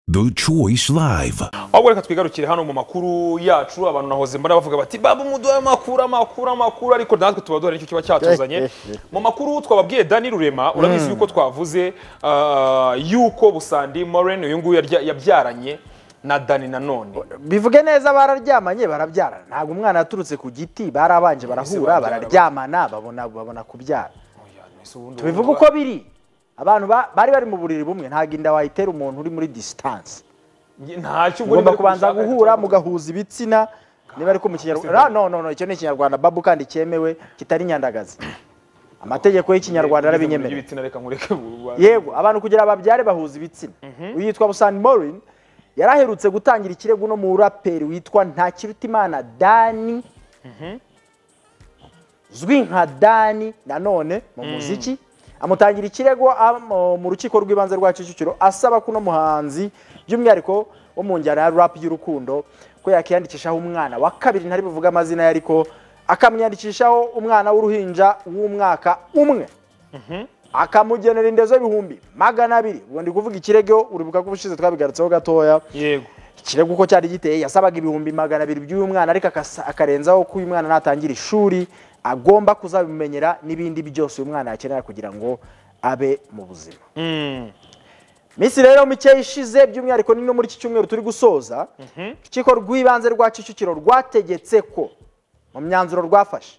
The Choice Live. ahubwo reka twigarukire hano mu makuru yacu abantu nahoze mbona bavuga bati baba umuduha amakuru amakuru amakuru ariko natwe tuba duhari nicyo kiba cyatuzanye mu makuru twababwiye dani rurema urabizi yuko twavuze ah, yuko busandi moren uyu nguyu yarya- yabyaranye na dani nanone bivuge neza bararyamanye barabyarana ntabwo umwana yaturutse ku giti barabanje barahura barabyara. bararyamana babona babona kubyara Oya, nese ubundi tubivuge uko biri abantu ba- bari bari mu buriri bumwe ntabwo inda wayitera umuntu uri muri disitanse ntacyo ubwo ugomba uri kubanza gushaka, guhura ariko- mugahuza ibitsina niba ariko mu kinyarwanda no no no icyo ni ikinyarwanda babu kandi cyemewe kitari nyandagazi amategeko y'ikinyarwanda Ngize mu buryo arabinyemerera bw'ibitsina, reka nkureke bu- yego abantu kugira babyare bahuza ibitsina uyu yitwa busani morin yari aherutse gutangira ikirego no mu raperi witwa ntakirutimana dani uzwi nka dani nanone mu muziki amutangira ikirego am- mu rukiko rw'ibanze rwa kicukiro asaba ko uno muhanzi by'umwihariko wo mu njyana ya rap y'urukundo ko yakiyandikishaho umwana wa kabiri ntari buvuge amazina ye ariko akamwiyandikishaho umwana w'uruhinja w'umwaka umwe akamugenera indezo y'ibihumbi magana abiri ubwo ndi kuvuga ikirego uribuka ko ubushize twabigarutseho gatoya yego ikirego uko cyari giteye yasabaga ibihumbi magana abiri by'uyu mwana ariko akasa- akarenzaho ko uyu mwana natangira ishuri agomba kuzabimumenyera n'ibindi byose uyu mwana yakenera kugira ngo abe mu buzima Mm. minsi rero mikeya ishize by'umwihariko ni no muri iki cyumweru turi gusoza urukiko rw'ibanze rwa kicukiro rwategetse ko mu myanzuro rwafashe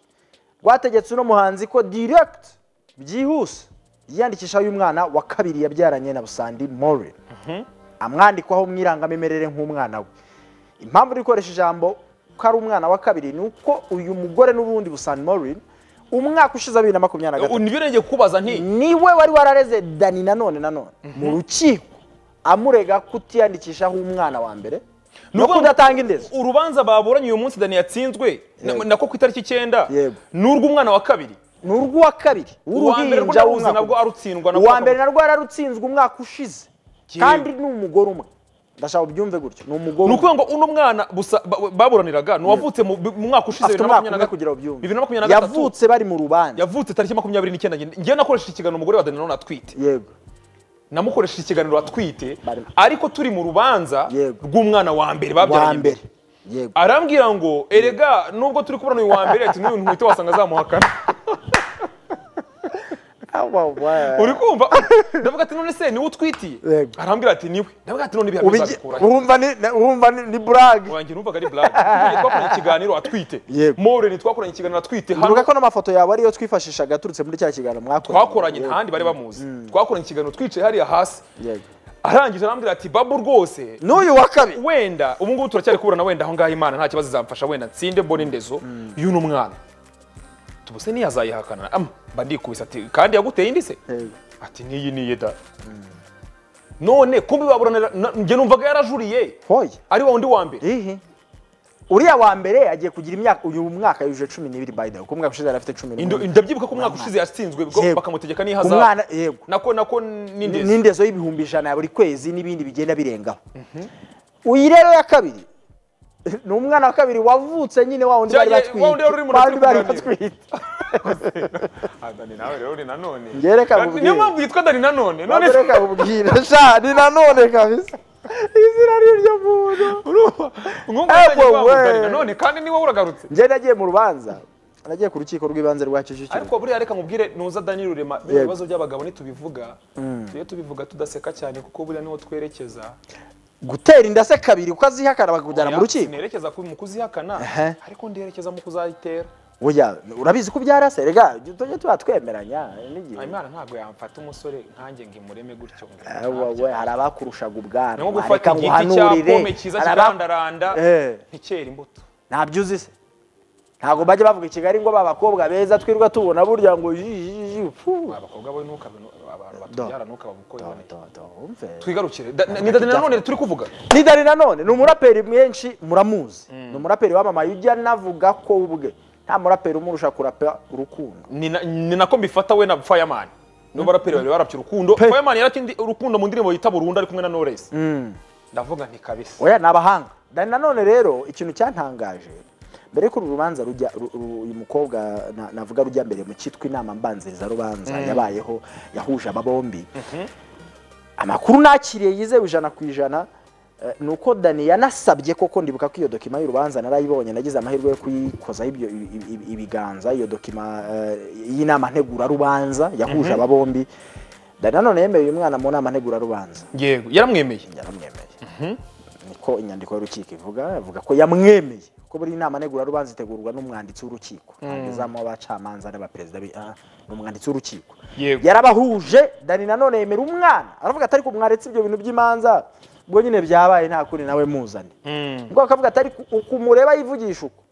rwategetse uno muhanzi ko direct byihuse yiyandikishaho uyu mwana wa kabiri yabyaranye na busandi morin amwandikwaho mu irangamimerere nk'umwana we impamvu iri gukoresha ijambo ko ari umwana wa kabiri ni uko uyu mugore n'ubundi busandi morin umwaka ushize wa bibiri na makumyabiri na gatatu ubu ntibirenge kukubaza nti niwe wari warareze dani nanone nanone mu rukiko amurega kutiyandikishaho umwana wa mbere no Nubwo- kudatanga indezo urubanza baburanye uyu munsi dani yatsinzwe na- Yego. nako ku itariki icyenda Yego. ni urw'umwana wa kabiri ni urw'uwa kabiri uwa mbere w'uruhinja rwo ntaruzi w'umwaka nabwo umwe. arutsindwa nabwo uwa mbere narwo yararutsinzwe umwaka ushize Yewe. kandi ni umugore umwe ndashaka ubyumve gutyo ni umugore ni umwe ukuvuga ngo uno mwana busa ba- ba- baburaniraga ni uwavutse mu mu mwaka ushize afite bibiri na umwaka makumyabiri na umwe kugira gatatu ngo ubyumve bibiri na makumyabiri na gatatu yavutse bari mu rubanza yavutse tariki makumyabiri n'icyenda njye- njyewe nakoresheje ikiganiro umugore wa dani nanone atwite yego namukoresheje ikiganiro atwite Bari- ariko turi mu rubanza Yego. rw'umwana wa mbere wa babyaranye mbere mbere yego arambwira ngo erega nubwo turi kubona uyu wa mbere ati n'uyu ntuhita wasanga azamuhakana Awa, wa- uri kumva ndavuga ati none se niwe utwitiye Yego. arambwira ati niwe ndavuga ati none ibihano Ubigi- bizabikurahe urumva ni na- urumva ni- ni burage wanjye numvaga ari blague Twakoranye- twakoranye ikiganiro atwite Yego. moreni twakoranye ikiganiro atwite tuvuga hano ko n'amafoto yawe ariyo twifashishaga aturutse muri cya kiganiro mwakoranye twakoranye Yego. nta handi bari bamuzi twakoranye ikiganiro twicaye hariya hasi Yego. arangije arambwira ati babu rwose n'uyu wa kabiri wenda ubu ngubu turacyari kuburana wenda aho ngaho imana nta kibazo izamfasha wenda nsinde mbone indezo y'uno mwana tubuse ntiyazayihakana ama mba ndikubise ati kandi yaguteye indi se ati n'iyi niye da none kumbi baburanira na- njye numvaga yarajuriye hoya ari wa wundi wa mbere ihi uriya wa mbere agiye kugira imyaka uyu mwaka yujuje cumi n'ibiri by the way kuko umwaka ushize yari afite cumi Indo- n'umwe ndabyibuka ko umwaka ushize yatsinzwe bwo Yego. bakamutegeka n'ihazabu umwana yego nako nako n'indezo n'indezo y'ibihumbi ijana ya buri kwezi n'ibindi bigenda birengaho uyu rero ya kabiri ni umwana wa kabiri wavutse nyine wa wundi Ya- bari ya- batwite wa wundi rero uri mu bari rukiko bari kuganira. batwite dani nawe rero ni nanone Njye reka Dani- nkubwire. niyo mpamvu yitwa dani nanone none none reka ubwira sha ni nanone kabisa izina ry'iryo muntu urumva nkumva Eh, utangiye wowe. kwanga dani nanone kandi niwe wuragarutse njye nagiye mu rubanza nagiye ku rukiko rw'ibanze rwa kicukiro ariko buriya reka nkubwire nuza dani rurema bino bibazo by'abagabo ntitubivuga tujye tubivuga tudaseka cyane kuko buriya niho twerekeza gutera inda se kabiri kuko azihakana bakakujyana mu Oya, rukiko sinerekeza ku- mu kuzihakana Ehe. ariko nderekeza mu kuzayitera Oya, urabizi ko ubyarase rega tujye tuba twemeranya n'igihe imana ntabwo yamfata umusore nkanjye ngo imureme gutyo ngo Ah, wowe, hari abakurushaga ubwana ni nko reka gufata igiti cya nguhanurire. pome cyiza Hari aba- kirandaranda Eh, ntikera imbuto ntabyo uzi se ntabwo bajya bavuga i kigali ngo babakobwa beza twirwa tubona burya ngo yi, yi, yi, fu. abakobwa bo ntukabino abantu batubyara ntukababukore Do, do, wumve. twigarukire Da- ni dani nanone turi kuvuga ni dani nanone ni umuraperi mwinshi muramuzi ni umuraperi wamamaye ujya navuga ko ubwe nta muraperi umurusha kurapa urukundo ni na- ni nako mbifata we na fireman nibo baraperi babiri barapye urukundo fireman yaratindi urukundo mu ndirimbo yita burundu ari kumwe na knowless ndavuga nti kabisa oya ni abahanga dani nanone rero ikintu cyantangaje mbere y'uko uru rubanza rujya ru- ru- uyu mukobwa na- navuga rujya mbere mu cyitwa inama mbanziriza rubanza yabayeho yahuje aba bombi amakuru nakiriye yizewe ijana ku ijana Eh, ni uko dani yanasabye koko ndibuka ko iyo dokima y'urubanza narayibonye nagize amahirwe yo kuyikozaho ibyo i- i- i- ibiganza iyo dokima eh, y'inama ntegurarubanza yahuje aba bombi dani nanone yemeye uyu mwana mu nama ntegurarubanza yego yaramwemeye yaramwemeye niko inyandiko y'urukiko ivuga ivuga ko yamwemeye ko buri nama ntegurarubanza itegurwa n'umwanditsi w'urukiko ntagezamo abacamanza n'abaperezida bi- ah, ni umwanditsi w'urukiko Yego. yarabahuje dani nanone yemera umwana aravuga atari ko mwaretse ibyo bintu by'imanza ubwo nyine byabaye nta kundi nawe muzane Mm. ubwo akavuga atari ku- uku mureba yivugisha uko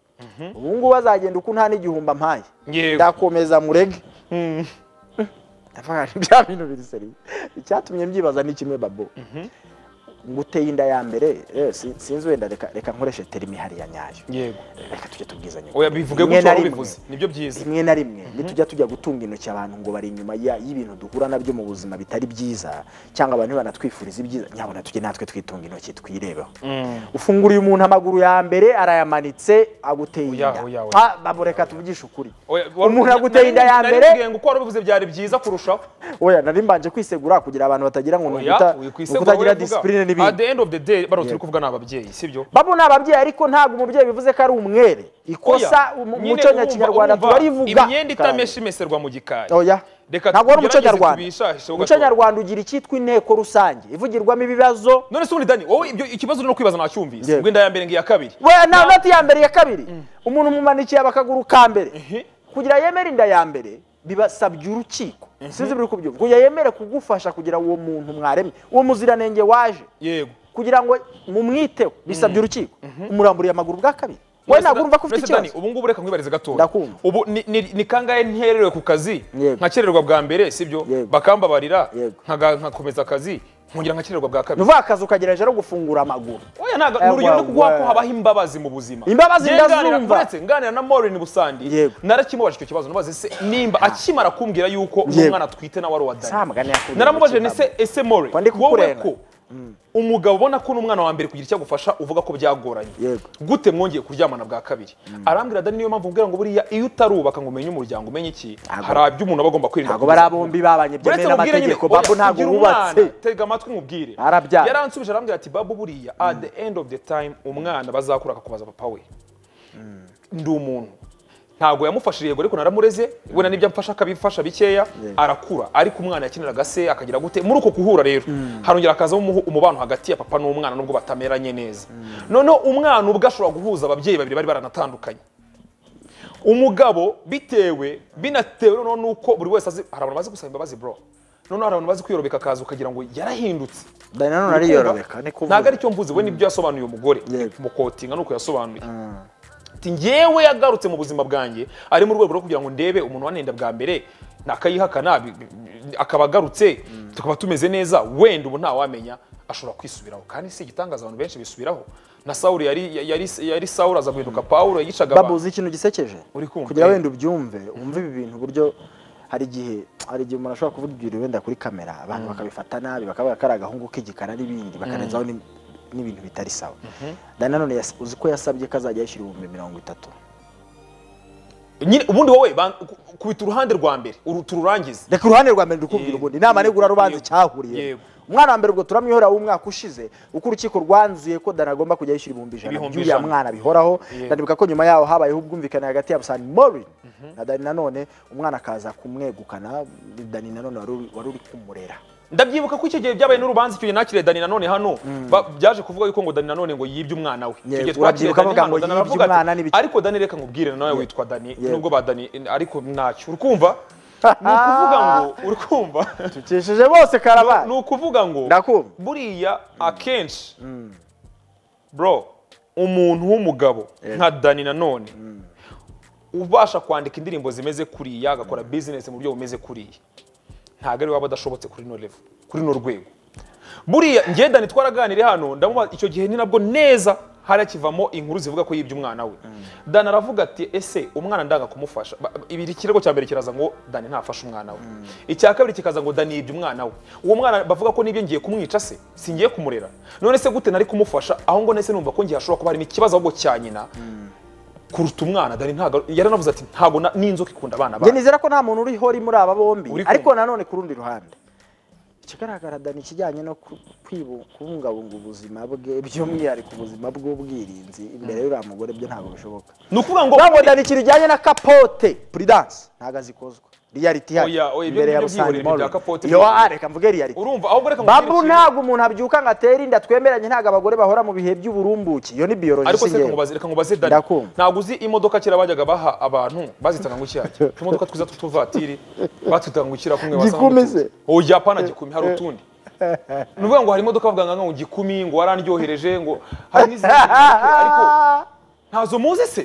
ubu ngubu azagenda uko nta n'igihumbi ampaye Yego. ndakomeza murege Mm. Ndavuga nti bya bintu biri seriye icyatumye mbyibaza ni kimwe babo nguteye inda ya mbere eh, si- sinzi wenda reka reka nkoreshe terimi hariya nyayo yego reka tujye tubwizanya oya bivuge Rimwe gutyo na wari rimwe- ubivuze nibyo byiza rimwe na rimwe nitujya tujya gutunga intoki abantu ngo bari inyuma ya- y'ibintu duhura nabyo mu buzima bitari byiza cyangwa abantu banatwifuriza ibyiza nyabona tujye natwe twitunga intoki twirebeho ufunguriye umuntu amaguru ya mbere arayamanitse aguteye Oya, inda oya, oya. Ah, babo reka tuvugishe ukuri Oya, wari- umuntu na- aguteye inda nari- ya nari mbere kugira ngo uko wari ubivuze byari byiza kurushaho oya nari mbanje kwisegura kugira abantu batagira ngo ni oya uguta- uyu ku ni isego ukutagira wowe uvuga. disipurine at n'ibindi the end of the day bano turi kuvuga ni ababyeyi sibyo babo ni ababyeyi ariko ntabwo umubyeyi bivuze ko ari umwere ikosa Oya, mu nyine muco urumva- nyakinyarwanda urumva turarivuga imyenda itamesha imeserwa mu gikari oya Reka ntabwo ari umuco tugerageze nyarwanda tubishahishe umuco ugatoya. nyarwanda ugira icyitwa inteko rusange ivugirwamo ibibazo none se ubundi dani wowe ibyo ikibazo uri no kwibaza nacyumvise Yego. ubwo inda ya mbere ngiya kabiri we nta noti ya mbere ya kabiri umuntu umumanikiye abakaguru ka mbere Mhm. kugira yemere inda ya mbere bibasabye urukiko sinzi biri kubyumva kugira yemere kugufasha kugira uwo muntu mwaremye uwo muziranenge waje yego kugira ngo mumwiteho bisabye urukiko umuramburiye amaguru bwa kabiri we ntabwo urumva ko ufite Mr. Dani, ikibazo ubu ngubu reka nkwibarize gatoya Ndakumva. ubu ni- ni ni kangahe ntererewe ku kazi Yego. nkakererwa bwa mbere sibyo Yego. bakambabarira Yego. nkaga- nkakomeza akazi nkongera nkakererwa bwa ni kabiri uvuga akazi ukagerageje no gufungura amaguru oya ntago ni Ewa, urugero rwo kuguha ko we. habaho imbabazi mu buzima Imbabazi Njye nganira- ndazumva. uretse nganira na Maureen Busandi Yego. narakimubaje icyo kibazo nabaze se nimba akimara kumbwira yuko Yego. umwana atwite nawe ari uwa Dani Nta mugani yakubwira naramubajije ngo ni se ese more Kwa ndi wowe kukureba. ko umugabo ubona ko n'umwana wa mbere kugira icyo agufasha uvuga ko byagoranye Yego. gute mwongeye kuryamana bwa kabiri arambwira dani niyo mpamvu mbwira ngo buriya iyo utarubaka ngo umenye umuryango umenye iki Ntago. hari ibyo umuntu aba agomba kwirinda ntabwo bari abombi babanye byemewe Uretse mubwire nyine, n'amategeko oya, babo ntabwo ugira wubatse umwana, tega amatwi mubwire Arabyara. yaransubije arambwira ati babu buriya at the end of the time umwana bazakura akakubaza papa we ndi umuntu ntabwo yamufashije yego ariko naramureze wenda n'ibyo amfasha akabifasha bikeya arakura ariko umwana yakiniraga se akagira gute muri uko guhura rero harongera hakazamo umuhu- umubano hagati ya papa n'umwana nubwo batameranye neza noneho umwana ubwe ashobora guhuza ababyeyi babiri bari baranatandukanye umugabo bitewe binatewe noneho nuko buri wese azi hari abantu bazi gusaba imbabazi bro noneho hari abantu bazi kwiyoroka akaza ukagira ngo yarahindutse dani nanone ariyorobeka ni kuvuga ntabwo aricyo mvuze we nibyo yasobanuye umugore Yego. mukotinga nuko yasobanuye ati ngewe yagarutse mu buzima bwanjye ari mu rwego rwo kugira ngo ndebe umuntu wanenda bwa mbere nakayihakana bi- bi- akaba agarutse tukaba tumeze neza wenda ubu ntawamenya ashobora kwisubiraho kandi si igitangaza abantu benshi bisubiraho na sawuri yari yari yari sawuri aza guhinduka pawulo yicaga babu abantu uzi ikintu gisekeje Uri kumva? kugira wenda ubyumve wumve ibi bintu uburyo hari igihe hari igihe umuntu ashobora kuvuga ibintu wenda kuri kamera abantu bakabifata nabi bakavuga ko ari agahungu k'igikara n'ibindi bakarenzaho n'ib- n'ibintu bitari sawa dani nanone yas- uzi ko yasabye ko azajya yishyura ibihumbi mirongo itatu nyine ubundi wowe ban- ku- kubita uruhande rwa mbere uru- tururangize reka uruhande rwa mbere ndikubwira Yego. ubundi inama ntegurarubanza Yego. icyahuriye Yego. umwana wa mbere ubwo turamwihorera w'umwaka ushize uko urukiko rwanzuye ko dani agomba kujya yishyura ibihumbi ijana Ibihumbi by'uriya ijana. mwana bihoraho Yego. ndanibuka ko nyuma yaho habayeho ubwumvikane hagati ya busani morin na dani nanone umwana akaza kumwegukana dani nanone wari uri- wari uri kumurera ndabyibuka ko icyo gihe byabaye n'urubanza icyo gihe nakiriye dani nanone hano ba- byaje kuvuga yuko ngo dani nanone ngo yibye umwana we Icyo Yego, gihe twakiriye urabyibuka Dani bavuga hano, ngo Dani yibye aravuga ati, umwana n'ibiki. ariko dani reka nkubwire nawe witwa dani Yego. nubwo ba dani ariko ntacyo uri kumva ni ukuvuga ngo uri kumva tukesheje bose ni karabani ukuvuga ngo Ndakumva. buriya akenshi bro umuntu w'umugabo nka dani nanone ubasha kwandika indirimbo zimeze kuriya agakora bizinesi mu buryo bumeze kuriya ntabwo ari waba adashobotse kuri no level kuri no rwego buriya njye dani twaraganire hano ndamubaza icyo gihe ni nabwo neza harakivamo inkuru zivuga ko yibye umwana we dani aravuga ati ese umwana ndanga kumufasha Ba- ba- ibi ikirego cya mbere kiraza ngo dani ntafashe umwana we icya kabiri kikaza ngo dani yibye umwana we uwo mwana bavuga ko nibyo ngiye kumwica se singiye kumurera none se gute nari kumufasha aho ngo nese numva ko ngiye hashobora kuba harimo ikibazo ahubwo cya nyina kuruta umwana dani ntabwo yaranavuze ati ntabwo na- n'inzoka ikunda abana njye bayo nizera ko nta muntu uri hori muri aba bombi Uri kumva. ariko nanone ku rundi ruhande ikigaragara dani ikijyanye no ku- kwibu- kubungabunga ubuzima bwe by'umwihariko ubuzima bw'ubwirinzi imbere y'uriya mugore byo ntabwo bishoboka ni ukuvuga ngo ntabwo dani ikintu ujyanye na kapote prudence ntabwo azikozwa reality Oya, ihari oya, ibyo imbere ya ngibyo Busange byihorere, ibyo bya Mall. Capote yo byihorere. ah, reka mvuge reality urumva ahubwo reka babu mubwire ntabwo umuntu abyuka ngo atere inda twemeranye ntabwo abagore bahora mu bihe by'uburumbuke iyo ni ikintu. biology ariko se singewe. reka nkubaze- reka nkubaze dani Ndakumva. ntabwo uzi imodoka kera bajyaga baha abantu bazitaga ngo icyajya utumodoka twiza tw'utuvatiri batwitaga ngo ikira kumwe wasanga Gikumi utu- se? oya apana gikumi hari utundi ni ukuvuga ngo hari imodoka bavuga ngo gikumi ngo warandyohereje ngo hari n'izindi modoka, ariko Ah, ntazo muzi se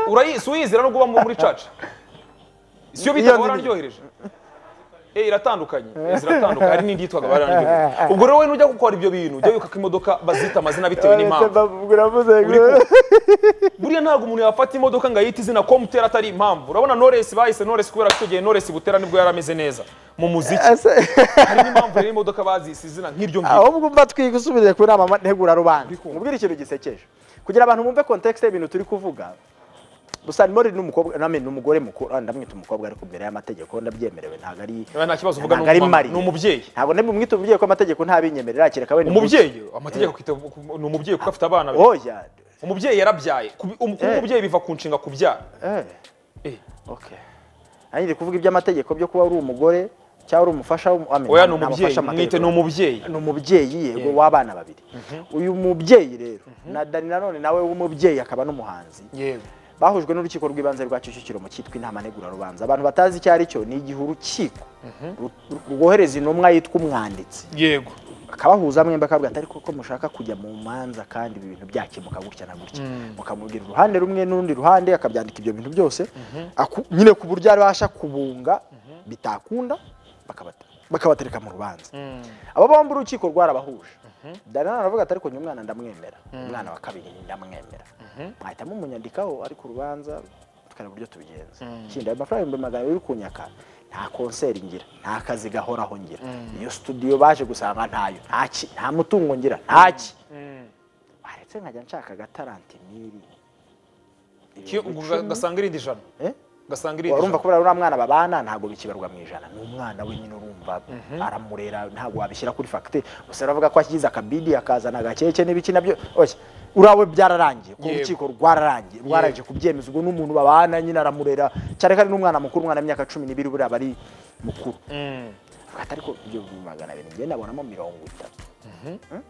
Urayi- si uyizira nubwo uba muri caca siyo bitaga Iyo ni- bararyohereje Eh, iratandukanye Eh, ziratandukanye hari n'indi yitwaga bararyohereje ubwo rero we nujya gukora ibyo bintu ujya wibuka ko imodoka bazita amazina bitewe n'impamvu bavuga uravuze ngo buriya ntabwo umuntu yafata imodoka ngo ayite izina komutera atari impamvu urabona noresi bahise noresi kubera ko icyo gihe noresi butera nibwo yari ameze neza mu muziki Ese- hari n'impamvu rero imodoka bazise izina nk'iryo ngiryo ahubwo umva twiga usubire ku nama ntegurarubanza Uri kumva. mubwire ikintu gisekeje kugira abantu bumve kontekisite y'ibintu turi kuvuga gusa nimori ni umukobwa nami ni umugore mukuru ah, ndamwita umukobwa ariko imbere y'amategeko ndabyemerewe ntabwo ari Oya, nta kibazo uvuga ntabwo ari ni umumama, mari ni umubyeyi ntabwo ndamwita umubyeyi ko amategeko ntabinyemerera kereka we ni umubyeyi amategeko akwita ni umubyeyi kuko afite abana be. oya umubyeyi yarabyaye Kubi- um- kuba Eh. umubyeyi biva ku nshinga kubyara eh Eh, okay nanjye ndi kuvuga iby'amategeko byo kuba uri umugore cyangwa uri umufasha w'umu- I mean, oya ni nta umubyeyi mufasha amategeko. mwite ni umubyeyi ni umubyeyi yego w'abana babiri uyu mubyeyi rero na dani nanone nawe w'umubyeyi akaba n'umuhanzi yego bahujwe n'urukiko rw'ibanze rwa kicukiro mu cyitwa inama ntegurarubanza abantu batazi icyo ari cyo ni igihe urukiko ru- ru- rwohereza intumwa yitwa umwanditsi yego akabahuza mwembi akavuga ati ariko ko mushaka kujya mu manza kandi ibi bintu byakemuka gutya na gutya mukamubwira uruhande rumwe n'urundi ruhande akabyandika ibyo bintu byose Aku- nyine ku buryo abasha kubunga bitakunda bakabata- bakabatereka mu rubanza abo bombi urukiko rwarabahuje dani nanone aravuga ati ariko njye umwana ndamwemera umwana wa kabiri ndamwemera mwahita mumunyandikaho ariko urubanza tukareba uburyo tubigenza kindi ayo mafaranga ibihumbi magana abiri uri kunyaka nta konseri ngira nta kazi gahoraho ngira iyo studio baje gusanga ntayo ntaki nta mutungo ngira ntaki waretse nkajya nshaka agataranti miri Ki- ubwo ga- gasanga irindi jana gasanga irindi urumva jana kubera uriya mwana babana ntabwo bikibarwa mu ijana ni umwana we nyine urumva aramurera ntabwo wabishyira kuri fagitire gusa uravuga ko ashyize akabidi akazana agakeke n'ibiki nabyo oya urawe byararangiye ku Yego. rukiko rwararangiye rwarangije kubyemeza ubwo n'umuntu babana nyine aramurera cyane kandi n'umwana mukuru umwana w'imyaka cumi n'ibiri buriya aba ari mukuru Mm. Avuga ati, ariko ibyo bihumbi magana abiri njye ndabonamo mirongo itatu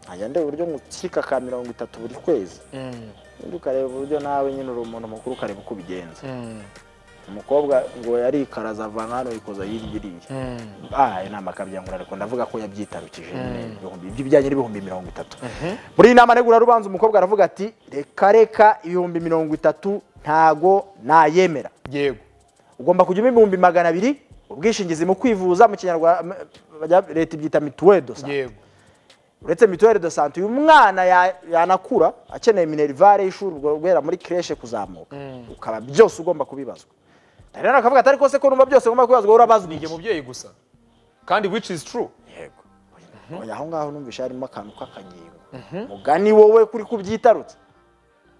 nkajya ndeba uburyo ngutsika ka mirongo itatu buri kwezi Mm. undi ukareba uburyo nawe nyine uri umuntu mukuru ukareba uko ubigenza Mm. umukobwa ngo yarikaraza ava nkano yikoza hirya iriya Mm. ah ayo nama akabyangura ariko ndavuga ko yabyitarukije nyine ibihumbi by'ibijyanye n'ibihumbi mirongo itatu muri iyi nama ntegurarubanza umukobwa aravuga ati reka reka ibihumbi mirongo itatu ntago nayemera yego ugomba kujya umpa ibihumbi magana abiri ubwishingizi mu kwivuza mu kinyarwanda m- bajya- leta ibyita mituweli do sante yego uretse mituweli do sante uyu mwana ya- yanakura akeneye minerivare y'ishuri ubwo guhera muri kireshe kuzamuka ukaba byose ugomba kubibazwa rero akavuga ati ariko se ko numva byose ugomba kubibazwa urabazwa ni iki?" njye mubyeyi gusa kandi which is true yego Oya, aho ngaho numvise harimo akantu k'akagingo mugani wowe kuri kubyitarutse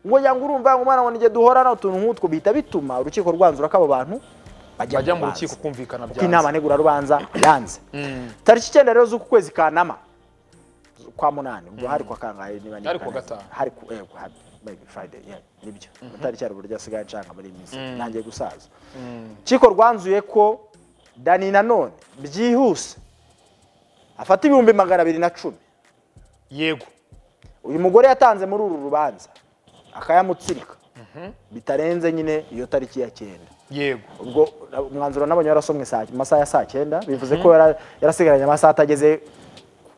ngo yanga urumva ngo umwana wanjye duhorana utuntu nk'utwo bihita bituma urukiko rwanzura ko abo bantu bajya mu rubanza. rukiko kumvikana kuko inama byanze ntegurarubanza yanze tariki icyenda rero z'uku kwezi ka nama kwa munani ubwo hari kwa kangahe niba Hari kuwa kangahe. gatanu. hari ku yego hari maybe friday yeah, nibyo amatariki ari uburyo asigaye nshaka muri iyi minsi nangiye gusaza Urukiko rwanzuye ko dani nanone byihuse afata ibihumbi magana abiri na cumi yego uyu mugore yatanze muri uru rubanza akayamutsirika bitarenze nyine iyo tariki ya cyenda yego ubwo umwanzuro nabonye warasomwe saa- mu masaha ya saa cyenda bivuze ko yara- yarasigaranye amasaha atageze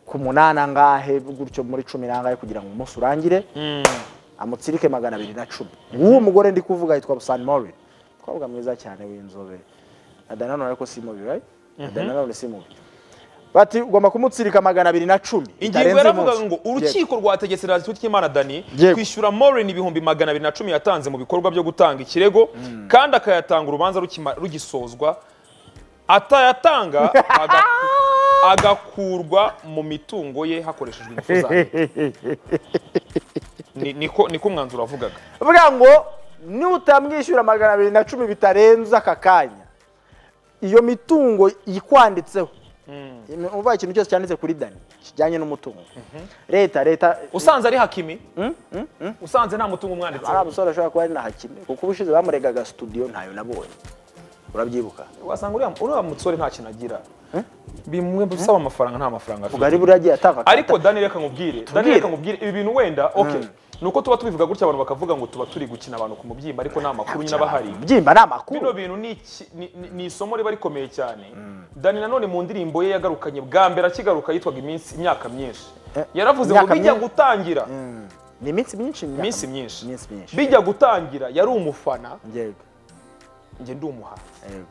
ku munani angahe gutyo muri cumi n'angahe kugira ngo umunsi urangire amutsirike magana abiri na cumi uwo mugore ndi kuvuga yitwa busani morin umukobwa mwiza cyane w'inzobe adana none ariko si mubi right adana none si mubi bati ugomba kumutsirika magana abiri na cumi ingingo bitarenze yaravugaga umunsi. ngo Yego. urukiko rwategetse radiyo ry'imana dani Yego. kwishyura morin ibihumbi magana abiri na cumi yatanze mu bikorwa byo gutanga ikirego kandi akayatanga urubanza rukima- rugisozwa atayatanga aga- agakurwa mu mitungo ye hakoreshejwe ingufu zayo Ni- niko niko umwanzuro wavugaga avuga ngo nutamwishyura magana abiri na cumi bitarenze aka kanya iyo mitungo yikwanditseho uva ikintu cyose cyanditse kuri dani kijyanye n'umutungo leta leta usanze ari hakimi usanze nta mutungo umwanditseho ari abasore ashobora kuba ari na hakime kuko ubushize bamuregaga studio ntayo nabonye urabyibuka wasanga uriya uriya musore nta kintu agira bimwe bisaba amafaranga nta mafaranga afite ubwo ari buriya agiye atanga ariko dani reka nkubwire dani Tubwire. reka nkubwire ibi bintu wenda okay nuko tuba tubivuga gutya abantu bakavuga ngo tuba turi gukina abantu ku mubyimba ariko nta makuru nyine aba ahari byimba ni amakuru bino bintu ni iki- ni- ni- ni isomo riba rikomeye cyane dani nanone mu ndirimbo ye yagarukanye bwa mbere akigaruka yitwaga iminsi imyaka myinshi Eh, yaravuze ngo imyaka bijya myinshi? gutangira Mm. ni iminsi myinshi imyaka- iminsi myinshi iminsi myinshi bijya gutangira yari umufana yego njye ndi umuhanzi yego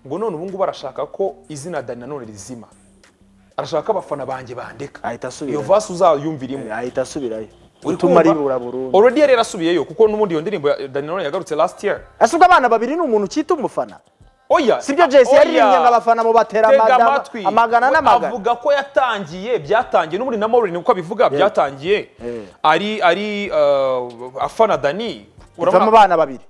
ngo none ubu ngubu arashaka ko izina dani nanone rizima arashaka ko abafana banjye bandeka ahita asubira iyo vasi uzayumvirimo ahita asubirayo Uri utuma kumva? ribura burundu Already yari yarasubiyeyo kuko n'ubundi iyo ndirimbo ya Dani Nanone yagarutse last year. ese ubwo abana babiri ni umuntu ukita umufana Oya. sibyo jesi yaririmbye ngo abafana mu batera Tega amagana- amatwi. amagana We n'amagana Avuga ko yatangiye byatangiye n'ubundi na Maureen uko abivuga byatangiye. Eh. Ari ari uh, afana Dani. ivamo Urabona abana babiri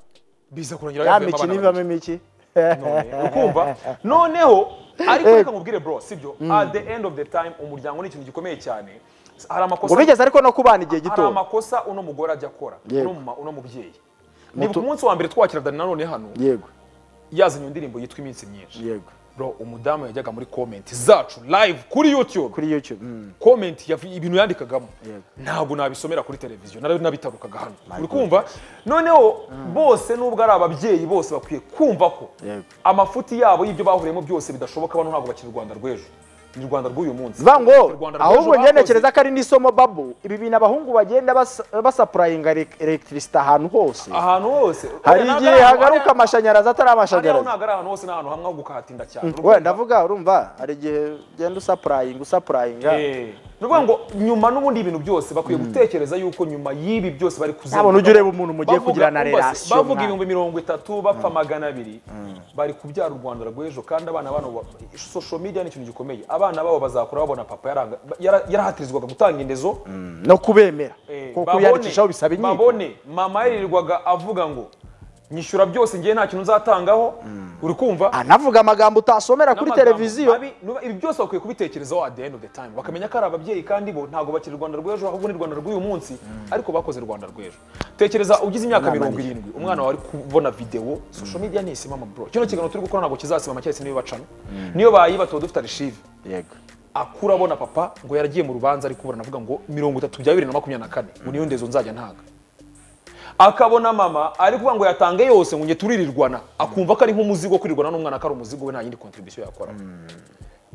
biza kurangira ya yavuyemo miki abana n'ivamo imiki babiri. None, Ukumva? Noneho ariko reka nkubwire bro sibyo at the end of the time umuryango ni ikintu gikomeye cyane. Hari ngo amakosa bigeze ariko no kubana igihe hari gito amakosa uno mugore ajya akora Yego. uno mama uno mubyeyi nibuka Mutu- umunsi wa mbere twakira Dani Nanone hano yego yazanye indirimbo yitwa iminsi myinshi yego bro umudamu yajyaga muri comment zacu live kuri youtube kuri youtube mm. comment yav- ibintu yandikagamo Yego. ntabwo nabisomera kuri televiziyo nari nabitarukaga hano uri kumva noneho bose nubwo ari ababyeyi bose bakwiye kumva ko Yego. amafuti yabo y'ibyo bahuriyemo byose bidashoboka bano ntabwo bakiri u rwanda rw'ejo ni u rwanda rw'uyu munsi vuga ngo U Rwanda rw'ejo ahubwo njye bakoze. ntekereza ko ari n'isomo babo ibi bintu abahungu bagenda basa- basapurayinga elegitirisite ahantu hose ahantu hose hari Oya, ntabwo igihe ari ahantu- hagaruka amashanyarazi atari hariya ho amashanyarazi ntabwo ari ahantu hose ni ahantu hamwe ho gukahatinda cyane uri wenda kumva? ndavuga urumva hari igihe ugenda usapurayinga usapurayinga Eh, ni ukuvuga ngo nyuma n'ubundi ibintu byose bakwiye gutekereza yuko nyuma y'ibi byose bari kuzenguruka ntabona ujya ureba umuntu mugiye bavuga- kugira na bumva se, relation bavuga mwana. ibihumbi mirongo itatu bapfa magana abiri bari kubyara u rwanda rw'ejo kandi abana bano ba- social media ni ikintu gikomeye abana babo bazakura babona papa yaranga- yara- yarahatirizwaga gutanga indezo no kubemera Eh, kuko babone- kwiyandikishaho bisaba inyiko babone mama yirirwaga avuga ngo nyishyura byose ngiye nta kintu nzatangaho uri kumva anavuga amagambo utasomera kuri n'amagambo televiziyo mabi, nuba- ibi byose bakwiye kubitekerezaho at the end of the time bakamenya ko ari ababyeyi kandi bo ntabwo bakiri rwanda rw'ejo ahubwo ni rwanda rw'uyu munsi ariko bakoze rwanda rw'ejo tekereza ugize imyaka Inama mirongo ni- irindwi umwana wawe ari kubona videwo social media ni isimama bro kino kiganiro turi gukora ntabwo kizasibama cyahise niyo bacana niyo bayiba tuba dufite arishive yego akura abona papa ngo yaragiye mu rubanza ari kuburana avuga ngo mirongo itatu bya bibiri na makumyabiri na kane ngo niyo ndezo nzajya ntaga akabona mama ari kuvuga ngo yatange yose ngo njye turirirwana akumva ko ari nk'umuzigo kwirirwana n'umwana ko ari umuzigo we nta yindi contribution yakora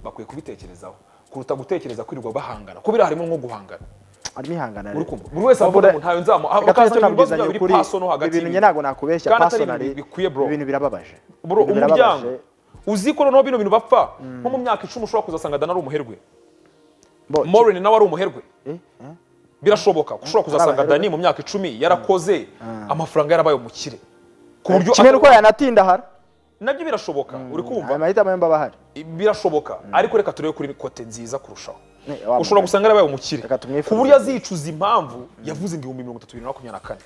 bakwiye kubitekerezaho kuruta gutekereza kwirirwa bahangana ko biriya harimo nko guhangana arimo ihangana uri kumva buri wese avuga ngo ntayo nzamu gato akazana ibibazo byabo tunabwizanya biri ukuri pasono hagati ibintu njye y'ibintu. ntabwo nakubeshya Kandi atari pasonari ibintu bikwiye bro ibintu birababaje bro Ibintu birababaje. umuryango uzi ko noneho bino bintu bapfa nko mu myaka icumi ushobora kuzasanga dana ari umuherwe Bo- Maureen nawe ari umuherwe Eh, eh, birashoboka ko ushobora kuzasanga Arabaherwe. dani mu myaka icumi yarakoze amafaranga yarabaye umukire ku buryo kimwe nuko yanatindahara nabyo birashoboka uri aya kumva mahitamo yemba aba ahari birashoboka ariko reka turebe kuri kote nziza kurushaho Ne, wa ushobora mugabo. gusanga yarabaye umukire Reka tumwifurize. ku buryo azicuza impamvu yavuze ngo ibihumbi mirongo itatu bibiri na makumyabiri na kane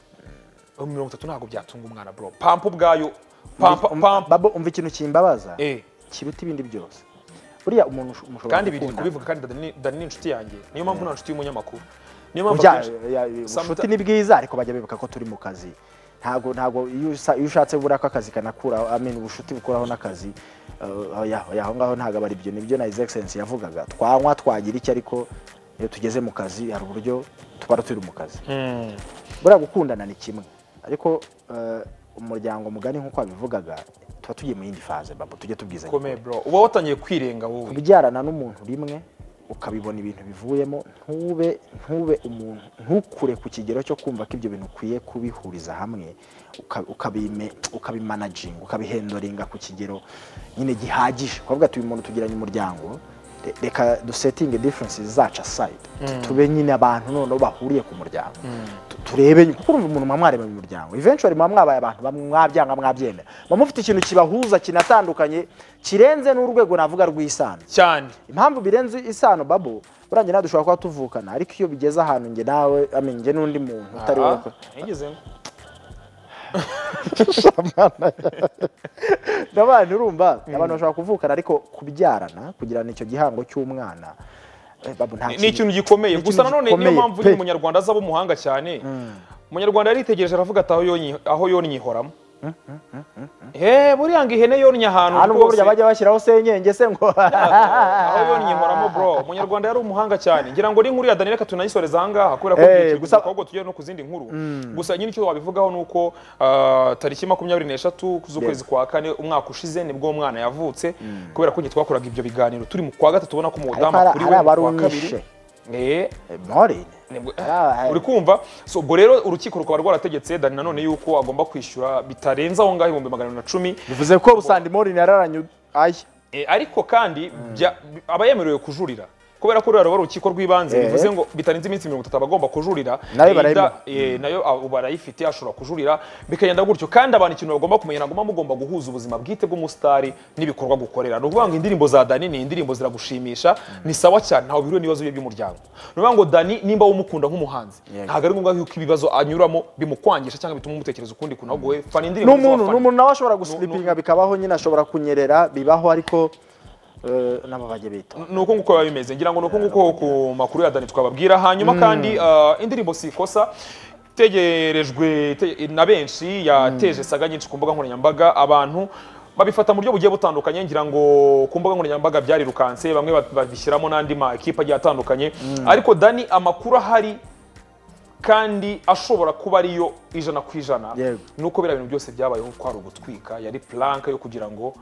ibihumbi mirongo itatu ntabwo byatunga umwana bro pampa ubwayo pampa Um- pampa Babo, umva ikintu kimbabaza eh kiruta ibindi byose buriya umuntu usho- mushobora kandi biri gukunda. kubivuga kandi Dani- dani ni inshuti yanjye niyo mpamvu nta nshuti y'umunyamakuru niyo mpamvu Burya, akenshi- ya- ya- Sometimes- ubucuti ni bwiza ariko bajya bibuka ko turi mu kazi ntabwo ntabwo iyo usa- iyo ushatse buriya ko akazi kanakuraho amen ubucuti bukuraho n'akazi uh, oya, oya, aho ngaho ntabwo ari ibyo nibyo na his excellence yavugaga twanywa twagira iki ariko iyo tugeze mu kazi hari uburyo tuba turi mu kazi buriya gukundana ni kimwe ariko eh, umuryango mugari nk'uko wabivugaga tuba tugiye mu yindi faze babo tujye tubwizanya komeye bro uba watangiye kwirenga wowe kubyarana n'umuntu rimwe ukabibona ibintu bivuyemo ntube ntube umuntu ntukure ku kigero cyo kumva ko ibyo bintu ukwiye kubihuriza hamwe uka- ukabime- ukabimanaginga ukabihendoringa ku kigero nyine gihagije kuvuga ati uyu muntu tugiranye umuryango re- reka dusetinge differences zacu aside Tu- tube nyine abantu noneho bahuriye ku muryango Tu- turebe nyine- kuko urumva umuntu muba mwaremanye umuryango eventually muba mwabaye abantu bamwe mwabyanga mwabyemera muba mufite ikintu kibahuza kinatandukanye kirenze n'urwego navuga rw'isano cyane impamvu birenze isano babo burangira nawe dushobora kuba tuvukana ariko iyo bigeze ahantu njye nawe amenye njye n'undi muntu utari wowe nigeze ndabana urumva abantu bashobora kuvukana ariko kubyarana kugirana icyo gihango cy'umwana eh, babu nta ni kintu- ikintu gikomeye Ni gusa ikintu nanone niyo gikomeye, mpamvu pe. nyine umunyarwanda azaba umuhanga cyane umunyarwanda yaritegereje aravuga ati aho yonyi aho yonyihoramo Eh buriya ngo ihene yonnye ahantu aha nubwo burya rwose bajya bashyiraho senyenge se ngo aho yonyihoramo bro umunyarwanda yari umuhanga cyane ngira ngo n'inkuru ya Daniel reka tunayisoreze aha ngaha kubera ko Eh, igihe kiri gusa- gusa ahubwo tujye no ku zindi nkuru gusa nyine icyo wabivugaho ni uko ah, tariki makumyabiri n'eshatu z'ukwezi kwa kane umwaka ushize nibwo umwana yavutse kubera ko njye twakoraga ibyo biganiro turi mu kwa gatatu ubona ko umudamu Ariko hari- kuri we hari mu kwa kabiri abarumwishe. Eh, morine nibwo- Ah, uri kumva so ubwo rero urukiko rukaba rwarategetse dani nanone yuko agomba kwishyura bitarenze aho ngaho ibihumbi magana abiri na cumi bivuze ko usanga morine yararanye aya Eh, ariko kandi bya- aba yemerewe kujurira kubera ko ruriya ruba ari urukiko rw'ibanze Eh. bivuze ngo bitarenze iminsi mirongo itatu aba agomba kujurira Nayo Eh, barayima- da- eh, nayo ah, barayifite ashobora kujurira bikagenda gutyo kandi abantu ikintu bagomba kumenya nagomba mugomba guhuza ubuzima bwite bw'umusitari n'ibikorwa gukorera ni ukuvuga ngo indirimbo za dani ni indirimbo ziragushimisha ni sawa cyane ntawe biriwe n'ibibazo bye by'umuryango ni ukuvuga ngo dani nimba wumukunda nk'umuhanzi Yego. ntabwo ari ngombwa yuko ibibazo anyuramo bimukwangisha cyangwa bituma umutekereza ukundi kuntu ahubwo we fana indirimbo n'umuntu z'abafana. n'umuntu nawe ashobora gusilipinga bikabaho nyine ashobora kunyerera bibaho ariko eh, nabo bajya bita ni uko nguko biba bimeze ngira ngo ni uko nguko ku makuru ya dani twababwira hanyuma kandi ah, indirimbo si ikosa itegerejwe te- na benshi yateje saga nyinshi ku mbuga nkoranyambaga abantu babifata mu buryo bugiye butandukanye ngira ngo ku mbuga nkoranyambaga byarirukanse bamwe ba- babishyiramo n'andi ma ekipa agiye atandukanye ariko dani amakuru ahari kandi ashobora kuba ariyo ijana ku ijana Yego. ni uko biriya bintu byose byabayeho ko hari ugutwika yari planka yo kugira ngo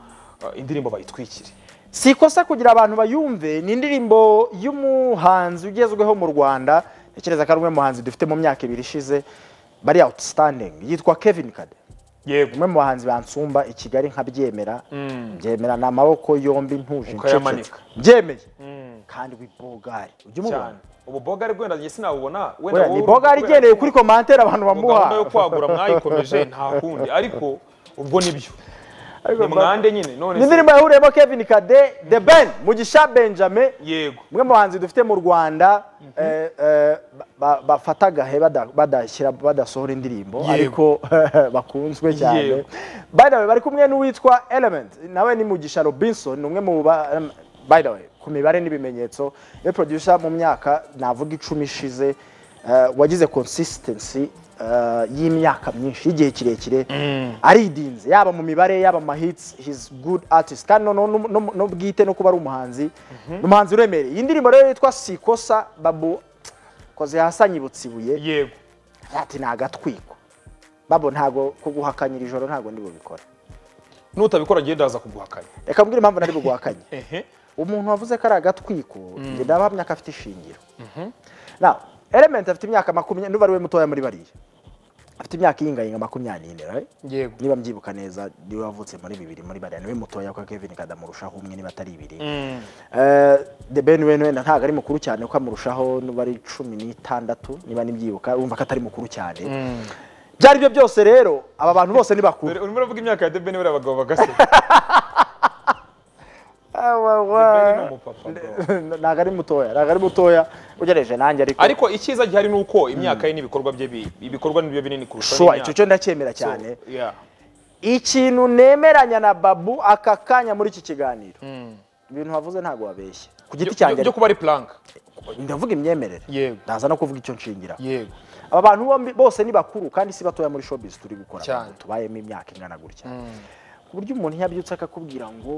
ah, indirimbo bayitwikire si ikosa kugira abantu bayumve ni indirimbo y'umuhanzi ugezweho mu rwanda ntekereza ko ari umwe mu bahanzi dufite mu myaka ibiri ishize bari outstanding yitwa kevin kade yego umwe mu bahanzi bansumba i kigali nkabyemera byemera ni amaboko yombi ntuje Ukayamanika. ncecetse. byemeye kandi wibogari ujya umubona cyane ubu bogari wenda njye sinabubona Oya, ni bogari igendeye kuri komantere abantu bamuha gahunda yo kwagura mwayikomeje nta kundi ariko ubwo nibyo Ariko ni mba- mwande nyine none ni se- indirimbo yahuriyemo kevin kade the ben mugisha benjamin yego umwe mu bahanzi dufite mu rwanda eh, eh, ba- bafata agahe bada- badashyira badasohora indirimbo Yego. ariko bakunzwe cyane Yego. by the way bari kumwe n'uwitwa element nawe ni mugisha robinson ni umwe mu ba- em, by the way ku mibare n'ibimenyetso we producer mu myaka navuga icumi ishize eh, wagize consistency eh, y'imyaka myinshi y'igihe kirekire aridinze yaba mu mibare yaba mu hits his good artist kandi no, no, no, no bwite no kuba ari umuhanzi ni umuhanzi uremereye iyi ndirimbo rero yitwa sikosa babu koze hasanyibutse ibuye yego ati ni agatwiko babo ntago kuguhakanyira ijoro ntago ndi bubikore nutabikora njye ndaza kuguhakanya reka mbwire impamvu nari buguhakanye ehe umuntu wavuze ko ari agatwiko njye ndabahamya ko afite ishingiro now element afite imyaka makumyabiri n'ubu ari we mutoya muri bariya afite imyaka iyingayinga makumyabiri n'ine right? yego niba mbyibuka neza niwe wavutse muri bibiri muri bariya niwe mutoya ko kevin kadamurushaho umwe niba atari ibiri Eh, the ben we wenda ntabwo ari mukuru cyane kuko amurushaho n'ubu ari cumi n'itandatu niba nibyibuka urumva ko atari mukuru cyane ibyo ari byo byose rero aba bantu bose ni bakuru Dore urimo uravuga imyaka ya debeni buriya abagabo bagase Debeni ni umupapa bro. ntabwo ari mutoya ntabwo ari mutoya ugereje nanjye ariko ariko icyiza gihari ni uko imyaka ye n'ibikorwa bye bi- ibikorwa nibyo binini kurusha Sure, n'imyaka. icyo cyo ndacyemera So, cyane yeah. ikintu nemeranya na babu aka kanya muri iki kiganiro ibintu wavuze ntabwo wabeshye ku giti Byo- cyanjye byo kuba ari plank ndavuga imyemerere Yego. ndaza no kuvuga icyo nshingiraho yego aba bantu bombi bose ni bakuru kandi si batoya muri showbiz turi gukora Cyane. abantu tubayemo imyaka ingana gutya ku buryo umuntu yabyutse akakubwira ngo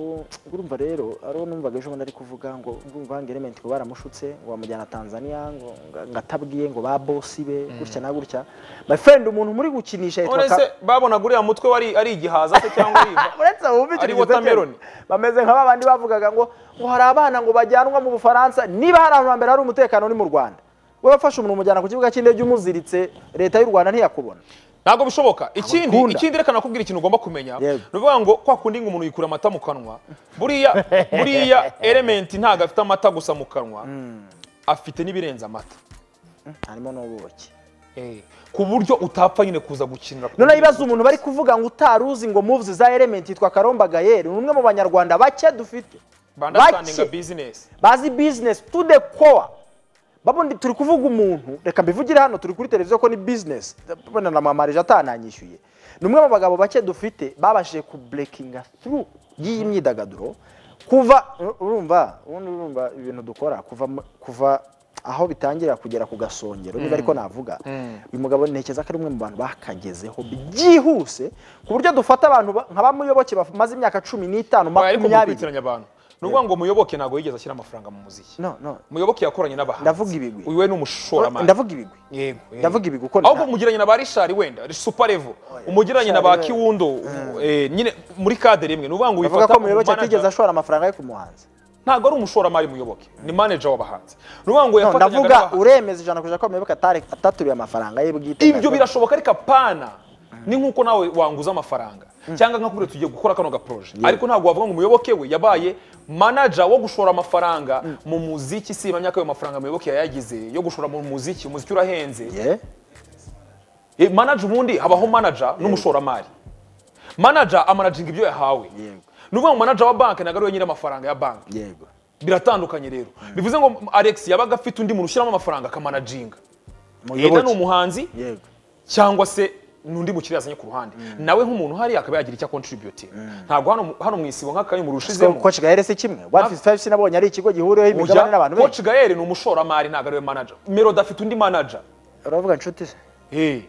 urumva rero ariwo numvaga ejo bundi ari kuvuga ngo urumva ngo element ngo baramushutse ngo bamujyana tanzania ngo ngo- ngo atabwiye ngo ba bosi be gutya na gutya my friend umuntu muri gukinisha yitwa none ka- se babonaga uriya mutwe wari ari igihaza se cyangwa yiva uretse abo bumva Ari ikintu gisa watermelon. cyane, bameze nka babandi bavugaga ngo ngo hari abana ngo bajyanwa mu bufaransa niba hari ahantu hambere hari umutekano ni mu rwanda wowe wafashe umuntu umujyana ku kibuga cy'indege umuziritse leta y'u rwanda ntiyakubona ntabwo bishoboka ikindi Abakunda. ikindi reka nakubwira ikintu ugomba kumenya Yego. ni ukuvuga ngo kwa kundi ngo umuntu yikura amata mu kanwa buriya buriya element ntabwo afite amata gusa mu kanwa afite n'ibirenze amata harimo n'ubuki ku buryo utapfa nyine kuza gukinira ku none buryo- ibibazo umuntu bari kuvuga ngo utari uzi ngo moves za element yitwa karomba gayeri ni umwe mu banyarwanda bake dufite bandastandinga Bake. business bazi business to the core babundi turi kuvuga umuntu reka mbivugire hano turi kuri televiziyo ko ni bizinesi mbona na mama reje atananyishyuye ni umwe mu bagabo bake dufite babashije ku burekinga through y'iyi myidagaduro kuva urumva ubundi urumva ibintu dukora kuva mu- kuva aho bitangira kugera ku gasongero niba ariko navuga uyu mugabo ntekereza ko ari umwe mu bantu bakagezeho byihuse ku buryo dufata abantu ba- nka bamuyoboke bamaze imyaka cumi n'itanu ariko mu makumyabiri kwitiranya abantu ni ukuvuga ngo muyoboke ntabwo yigeze ashyira amafaranga mu muziki no no muyoboke yakoranye n'abahanzi Ndavuga ibigwi. uyu we ni umushoramari ndavuga ibigwi Yego, yego. Ndavuga ibigwi uko ahubwo nta- mugiranye na ba Richard wenda Super Level umugiranye na ba Richard, Kiwundo umu- eh, nyine muri kadere imwe ni ukuvuga ngo bavuga wifata ko ku muyoboke manager. atigeze ashora amafaranga ye ku muhanzi ntabwo ari umushoramari muyoboke ni manager w'abahanzi ni ukuvuga ngo No, yafatanyaga ndavuga n'abahanzi uremeza ijana ku ijana ko muyoboke atari- ataturiye amafaranga ye bwite ibyo birashoboka ariko apana ni nk'uko nawe wanguza amafaranga cyangwa nk'akubwira tugiye gukora kano gaproje ariko ntabwo wavuga ngo umuyoboke we yabaye manager wo gushora amafaranga mu muziki si imyaka ayo mafaranga muyoboke yayagize yo gushora mu muziki umuziki urahenze Yeah. Eh, manager ubundi habaho manager n'umushoramari manager amanaginga ibyo yahawe Yego. ni ukuvuga ngo manager wa banki ntabwo ari we nyiri amafaranga ya banki yego biratandukanye rero bivuze ngo alex yabaga afite undi muntu ushyiramo amafaranga akamanaginga yenda ni muyoboke umuhanzi yego cyangwa se n'undi mukiriya yazanye ku ruhande nawe nk'umuntu hariya akaba yagira icyo akontributinga ntabwo hano mu- hano mu isibo nk'akayumuru ushizemo Coach Gahere si kimwe 155 sinabonye ari ikigo gihuriweho ujya imigabane n'abantu benshi coach gaere ni umushoramari ntabwo ariwe manager melody afite undi manager uravuga inshuti ze Eh,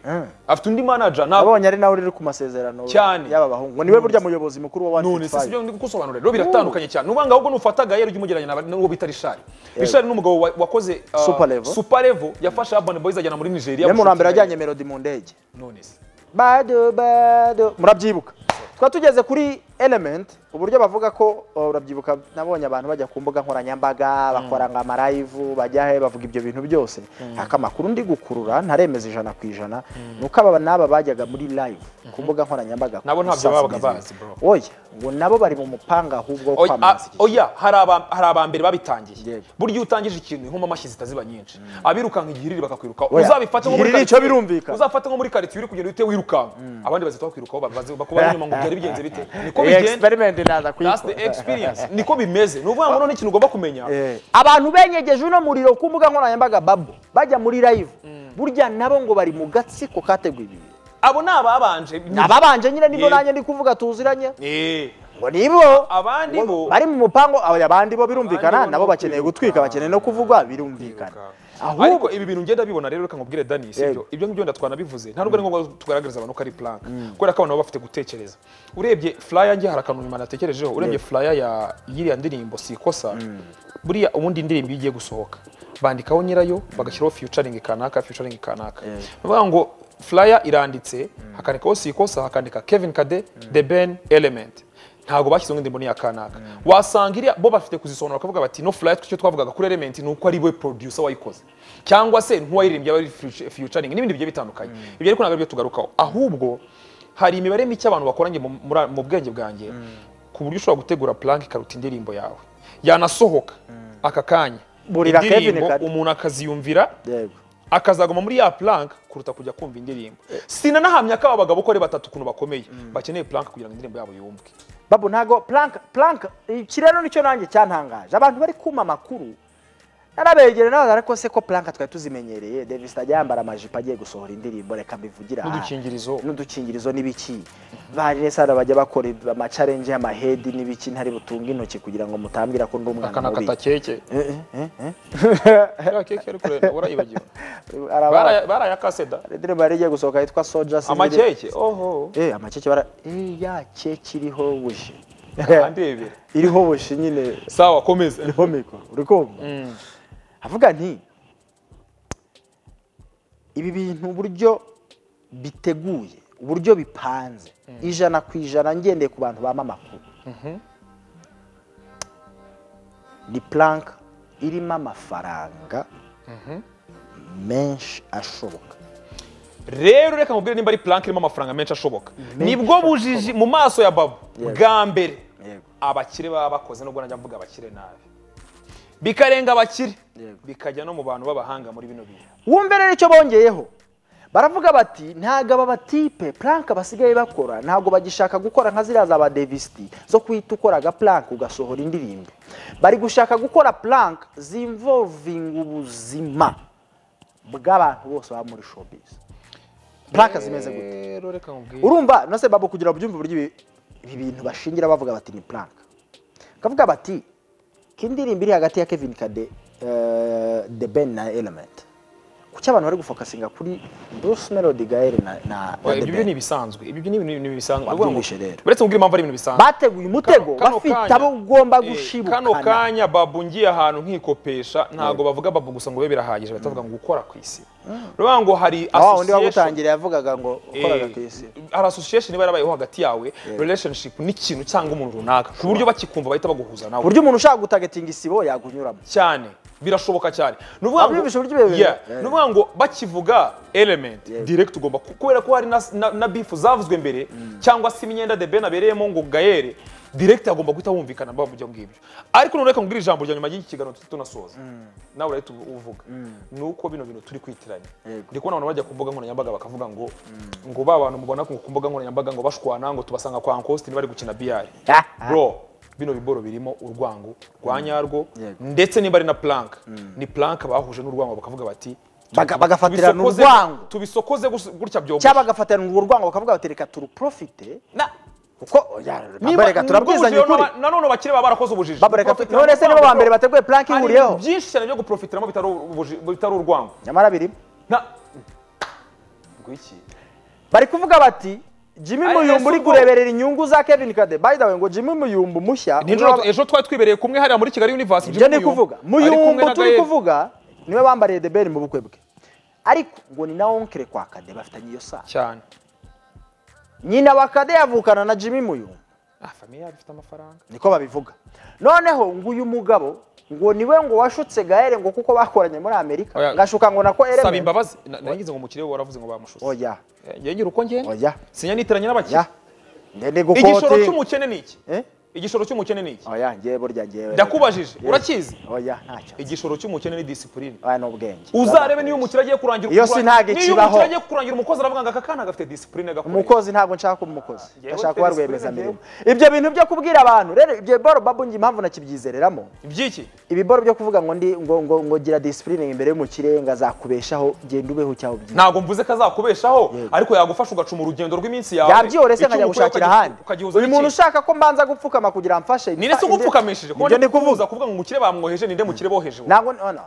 afite undi manager ntabwo abonye ari nawe uri ku masezerano Cyane. y'aba bahungu ngo niwe burya muyobozi mukuru wa none se 155 sibyo ndi kusobanurira rero biratandukanye cyane n'uvuga ngo ahubwo nufata gaere ujye umujyanye na- n'uwo bita rishari rishari ni umugabo wa- wakoze ah, Super Level. super level yafashe urban boys ajyana muri nigeria niwe muntu wa mbere gushutinga wajyanye melody mu ndege none se bado bado murabyibuka twa tugeze kuri element uburyo bavuga ko oh, urabyibuka nabonye abantu bajya ku mbuga nkoranyambaga bakora nka amarayivu bajya he bavuga ibyo bintu byose aka makuru ndi gukurura ntaremeza ijana ku ijana ni uko aba n'aba bajyaga muri live ku mbuga nkoranyambaga Nabo ntabyo gusangiza babaga ibintu. bazi, bro. oya ngo nabo bari mu mupanga ahubwo wo Oya, a- kwamamaza iki kintu. oya hari aba- hari abambere babitangiye Yego. burya iyo utangije ikintu inkomamashyi amashyi ziba nyinshi abirukanka igihiriri bakakwiruka Oya, uzabifate nko muri igihiriri quartier- cyo birumvikana. uzafate nko muri karitsiye uri kugenda uhite wirukanka abandi bazita bakwirukaho babaze bakuba inyuma ngo byari bigenze bite niko Iyi bigenda experiment naza that's the kuyikora. experience niko bimeze ni ukuvuga ngo noneho ikintu ugomba kumenya Eh, abantu benyegeje uno muriro ku mbuga nkoranyambaga babu bajya muri live burya nabo ngo bari mu gatsiko kateguye ibi bintu. abo ni ababanje ni- ababanje nyine nibo Yego. nanjye ndi kuvuga tuziranye Eh, ngo nibo Abandi ngo bo- bari mu mupango aba- abandi bo birumvikana Abandi bo nabo no bakeneye gutwika kwiruka. bakeneye no kuvugwa birumvikana ariko ahubwo ibi bintu ngenda bibona rero reka nkubwire dani sibyo Yego. ibyo ngibyo wenda twanabivuze nta nubwo ari ngombwa tugaragariza abantu ko ari plank kubera ko abantu baba bafite gutekereza urebye flyer ngiye hari akantu nyuma natekerejeho urebye flyer ya yiriya ndirimbo si ikosa buriya ubundi indirimbo iyo igiye gusohoka bandikaho nyirayo bagashyiraho featuring kanaka featuring kanaka bavuga ngo flyer iranditse hakandikaho si ikosa hakandika Kevin Kade The Ben Element ntabwo bashyizeho indirimbo ni iya kanaka wasanga iriya bo bafite kuzisobanura bakavuga bati no flyer icyo twavugaga kuri element ni uko ari we producer wayikoze cyangwa se nk'uwayiririmbye aba ari feature- featuring n'ibindi bigiye bitandukanye ibyo ariko ntabwo ari byo tugarukaho ahubwo hari imibare mike abantu bakoranye mu- muri- mu bwenge bwanjye ku buryo ushobora gutegura plank ikaruta indirimbo yawe yanasohoka aka kanya Burira Kevin indirimbo Kade. umuntu akaziyumvira yego akazaguma muri ya plank kuruta kujya kumva indirimbo sinanahamya ko aba bagabo uko ari batatu ukuntu bakomeye bakeneye plank kugira ngo indirimbo yabo yumvwe babu ntago plank plank iki rero nicyo nanjye cyantangaje abantu bari kuma amakuru narabegere nawe ariko se ko plank twari tuzimenyereye Davis ajya yambara amajipo agiye gusohora indirimbo reka mbivugira aha. n'udukingirizo n'udukingirizo n'ibiki bari sara bajya bakora amacarenje y'amahedi n'ibiki ntari butunge intoki kugira ngo mutambwira ko ndi umwana mubi akanakata keke Ya keke ariko rero urayibagiwe Hari abara- Baraya- barayakase da hari indirimbo yari igiye gusohoka yitwa soja amakeke oho eh amakeke bara eh ya keke iriho buji andebera iriho buji nyine sawa komeza iriho mikoro uri kumva avuga nti ibi bintu uburyo biteguye uburyo bipanze ijana ku ijana ngendeye ku bantu bama amakuru ni plank irimo amafaranga menshi ashoboka rero reka mubwire nimba ari plank irimo amafaranga menshi ashoboka nibwo bujiji mu maso ya babo Yego. bwa mbere Yego. abakire baba bakoze nubwo najya mvuga abakire nabi bikarenga abakire Yego. bikajya no mu bantu b'abahanga muri bino bintu wumve rero icyo bongeyeho baravuga bati ntabwo aba batipe puranka basigaye bakora ntabwo bagishaka gukora nka ziriya za ba devisiti zo guhita ukoraga puranka ugasohora indirimbo bari gushaka gukora puranka zimvovinga ubuzima bw'abantu bose baba muri showbiz puranka zimeze gute rero reka nkubwire urumva no se babo kugira byumve uburyo ibi ibi bintu bashingira bavuga bati ni puranka kavuga bati ko indirimbo iri hagati ya kevin kade eh, the ben na element kuki abantu bari gufokasinga kuri bruce melody gael na, na, na Oya, the ibyo byo ni ben ibisanzwe ibyo byo ni ibintu bisanzwe Wabyumvishe rero. uretse nkubwira impamvu ari ibintu bisanzwe bateguye umutego Kano- kano bafite kanya- abo ugomba eh, kano gushibukana kanya babu ngiye ahantu nkikopesha ntabwo bavuga babu gusa ngo bibe birahagije bahita bavuga ngo gukora ku isi urabona ngo hari wa wundi association wagutangira yavugaga ngo ukoraga Eh, ku isi hari association iba yarabayeho hagati yawe relationship n'ikintu cyangwa umuntu runaka ku buryo bakikumva bahita baguhuza ku nawe buryo umuntu ushaka gutagetinga isibo yakunyuramo cyane birashoboka cyane ni ukuvuga ngo- Abyumvishe uburyo biba- Yeah, Yeah. ni ukuvuga ngo bakivuga element direct ugomba ku- kubera ko hari na, na, na beef zavuzwe mbere cyangwa se imyenda de ben abereyemo ngo gaere direct agomba guhita wumvikana mu byo ngibyo ariko none reka ngubwire ijambo rya nyuma y'iki kiganiro tujye tunasoza nawe urahita uvuga ni uko bino bintu turi kwitiranya Yego. ndi kubona abantu bajya ku mbuga nkoranyambaga bakavuga ngo ngo ba bantu mubona ku mbuga nkoranyambaga ngo bashwana ngo tubasanga kwa Uncle bari gukina biyari Ah, ah. bro bino biboro birimo urwango rwa nyarwo Yego. ndetse niba ari na plank ni plank bahuje n'urwango bakavuga bati Baga- bagafatirana tubisokoze- urwango. tubisokoze gusa- gutya byo cyangwa bagafatirana urwo rwango bakavuga bati reka turuprofite kuko ya, baba reka turabwizanya ukuri nanone bakire baba barakoze ubujiji Baba reka tu- Guprofitira none se nibo urwango, ba mbere bateguye plank hari ihuriyeho byinshi cyane byo guprofitiramo bitari ubuji- bitari urwango nyamara birimo Na- Ngwiki. bari kuvuga bati jimmy Ari- muyumbu ese uri ubwo- kureberera inyungu za kevin kade by the way ngo jimmy muyumbu mushya Nijoro- umwe wa- ejo twari twibereye kumwe hariya muri kigali universe ibyo Jimmy ni kuvuga ari kumwe muyumbu na turi Gael. kuvuga niwe bambariye the ben mu bukwe bwe ariko ngo ni na onkere kwa kade bafitanye iyo saa cyane nyina wa kade yavukana na jimmy muyumbu ah famiye yabo ifite amafaranga niko babivuga noneho ngo uyu mugabo ngo niwe ngo washutse gaere ngo kuko bakoranye muri amerika Oya. ngashuka ngo nako saba element imbabazi Na- nagize ngo mukire we waravuze ngo bamushuse oya njye ngira uko ngenda oya sinyanitiranye n'abakire ya ndende igishoro gukoti cy'umukene ni iki Eh? igishoro cy'umukene ni iki oya ngewe burya ngewe ndakubajije urakizi oya ntacyo igishoro cy'umukene ni disipurine aya ni ubwenge uzarebe niyo umukire agiye kurangira Iyo si kura- ntago niyo ikibaho. umukire agiye kurangira umukozi aravuga ngo aka kana gafite disipurine gakomeye umukozi ntabwo nshaka kuba umukozi Njyewe ndashaka mfite kuba rwiyemezamirimo ibyo bintu byo kubwira abantu rero ibyo biboro babu njye impamvu nakibyizereramo iby'iki ibiboro byo kuvuga ngo ndi ngo ngo ngo gira disipurine imbere y'umukire ngo azakubeshaho genda ubeho cyaho byiza ntabwo mvuze ko azakubeshaho ariko yagufasha ugacuma urugendo rw'iminsi yawe yabyihore se Icyo nkajya ukora gushakira ukagihuza- ahandi ukagihuza uyu muntu n'iki? ushaka ko mbanza gupfukama kugira ngo amfashe ninde se Ah, inde- ugupfukamishije kuba nibyo ndi kuvuga kuvuza kuvuga ngo umukire bamwoheje ninde mukire boheje ubu? ntabwo no, no.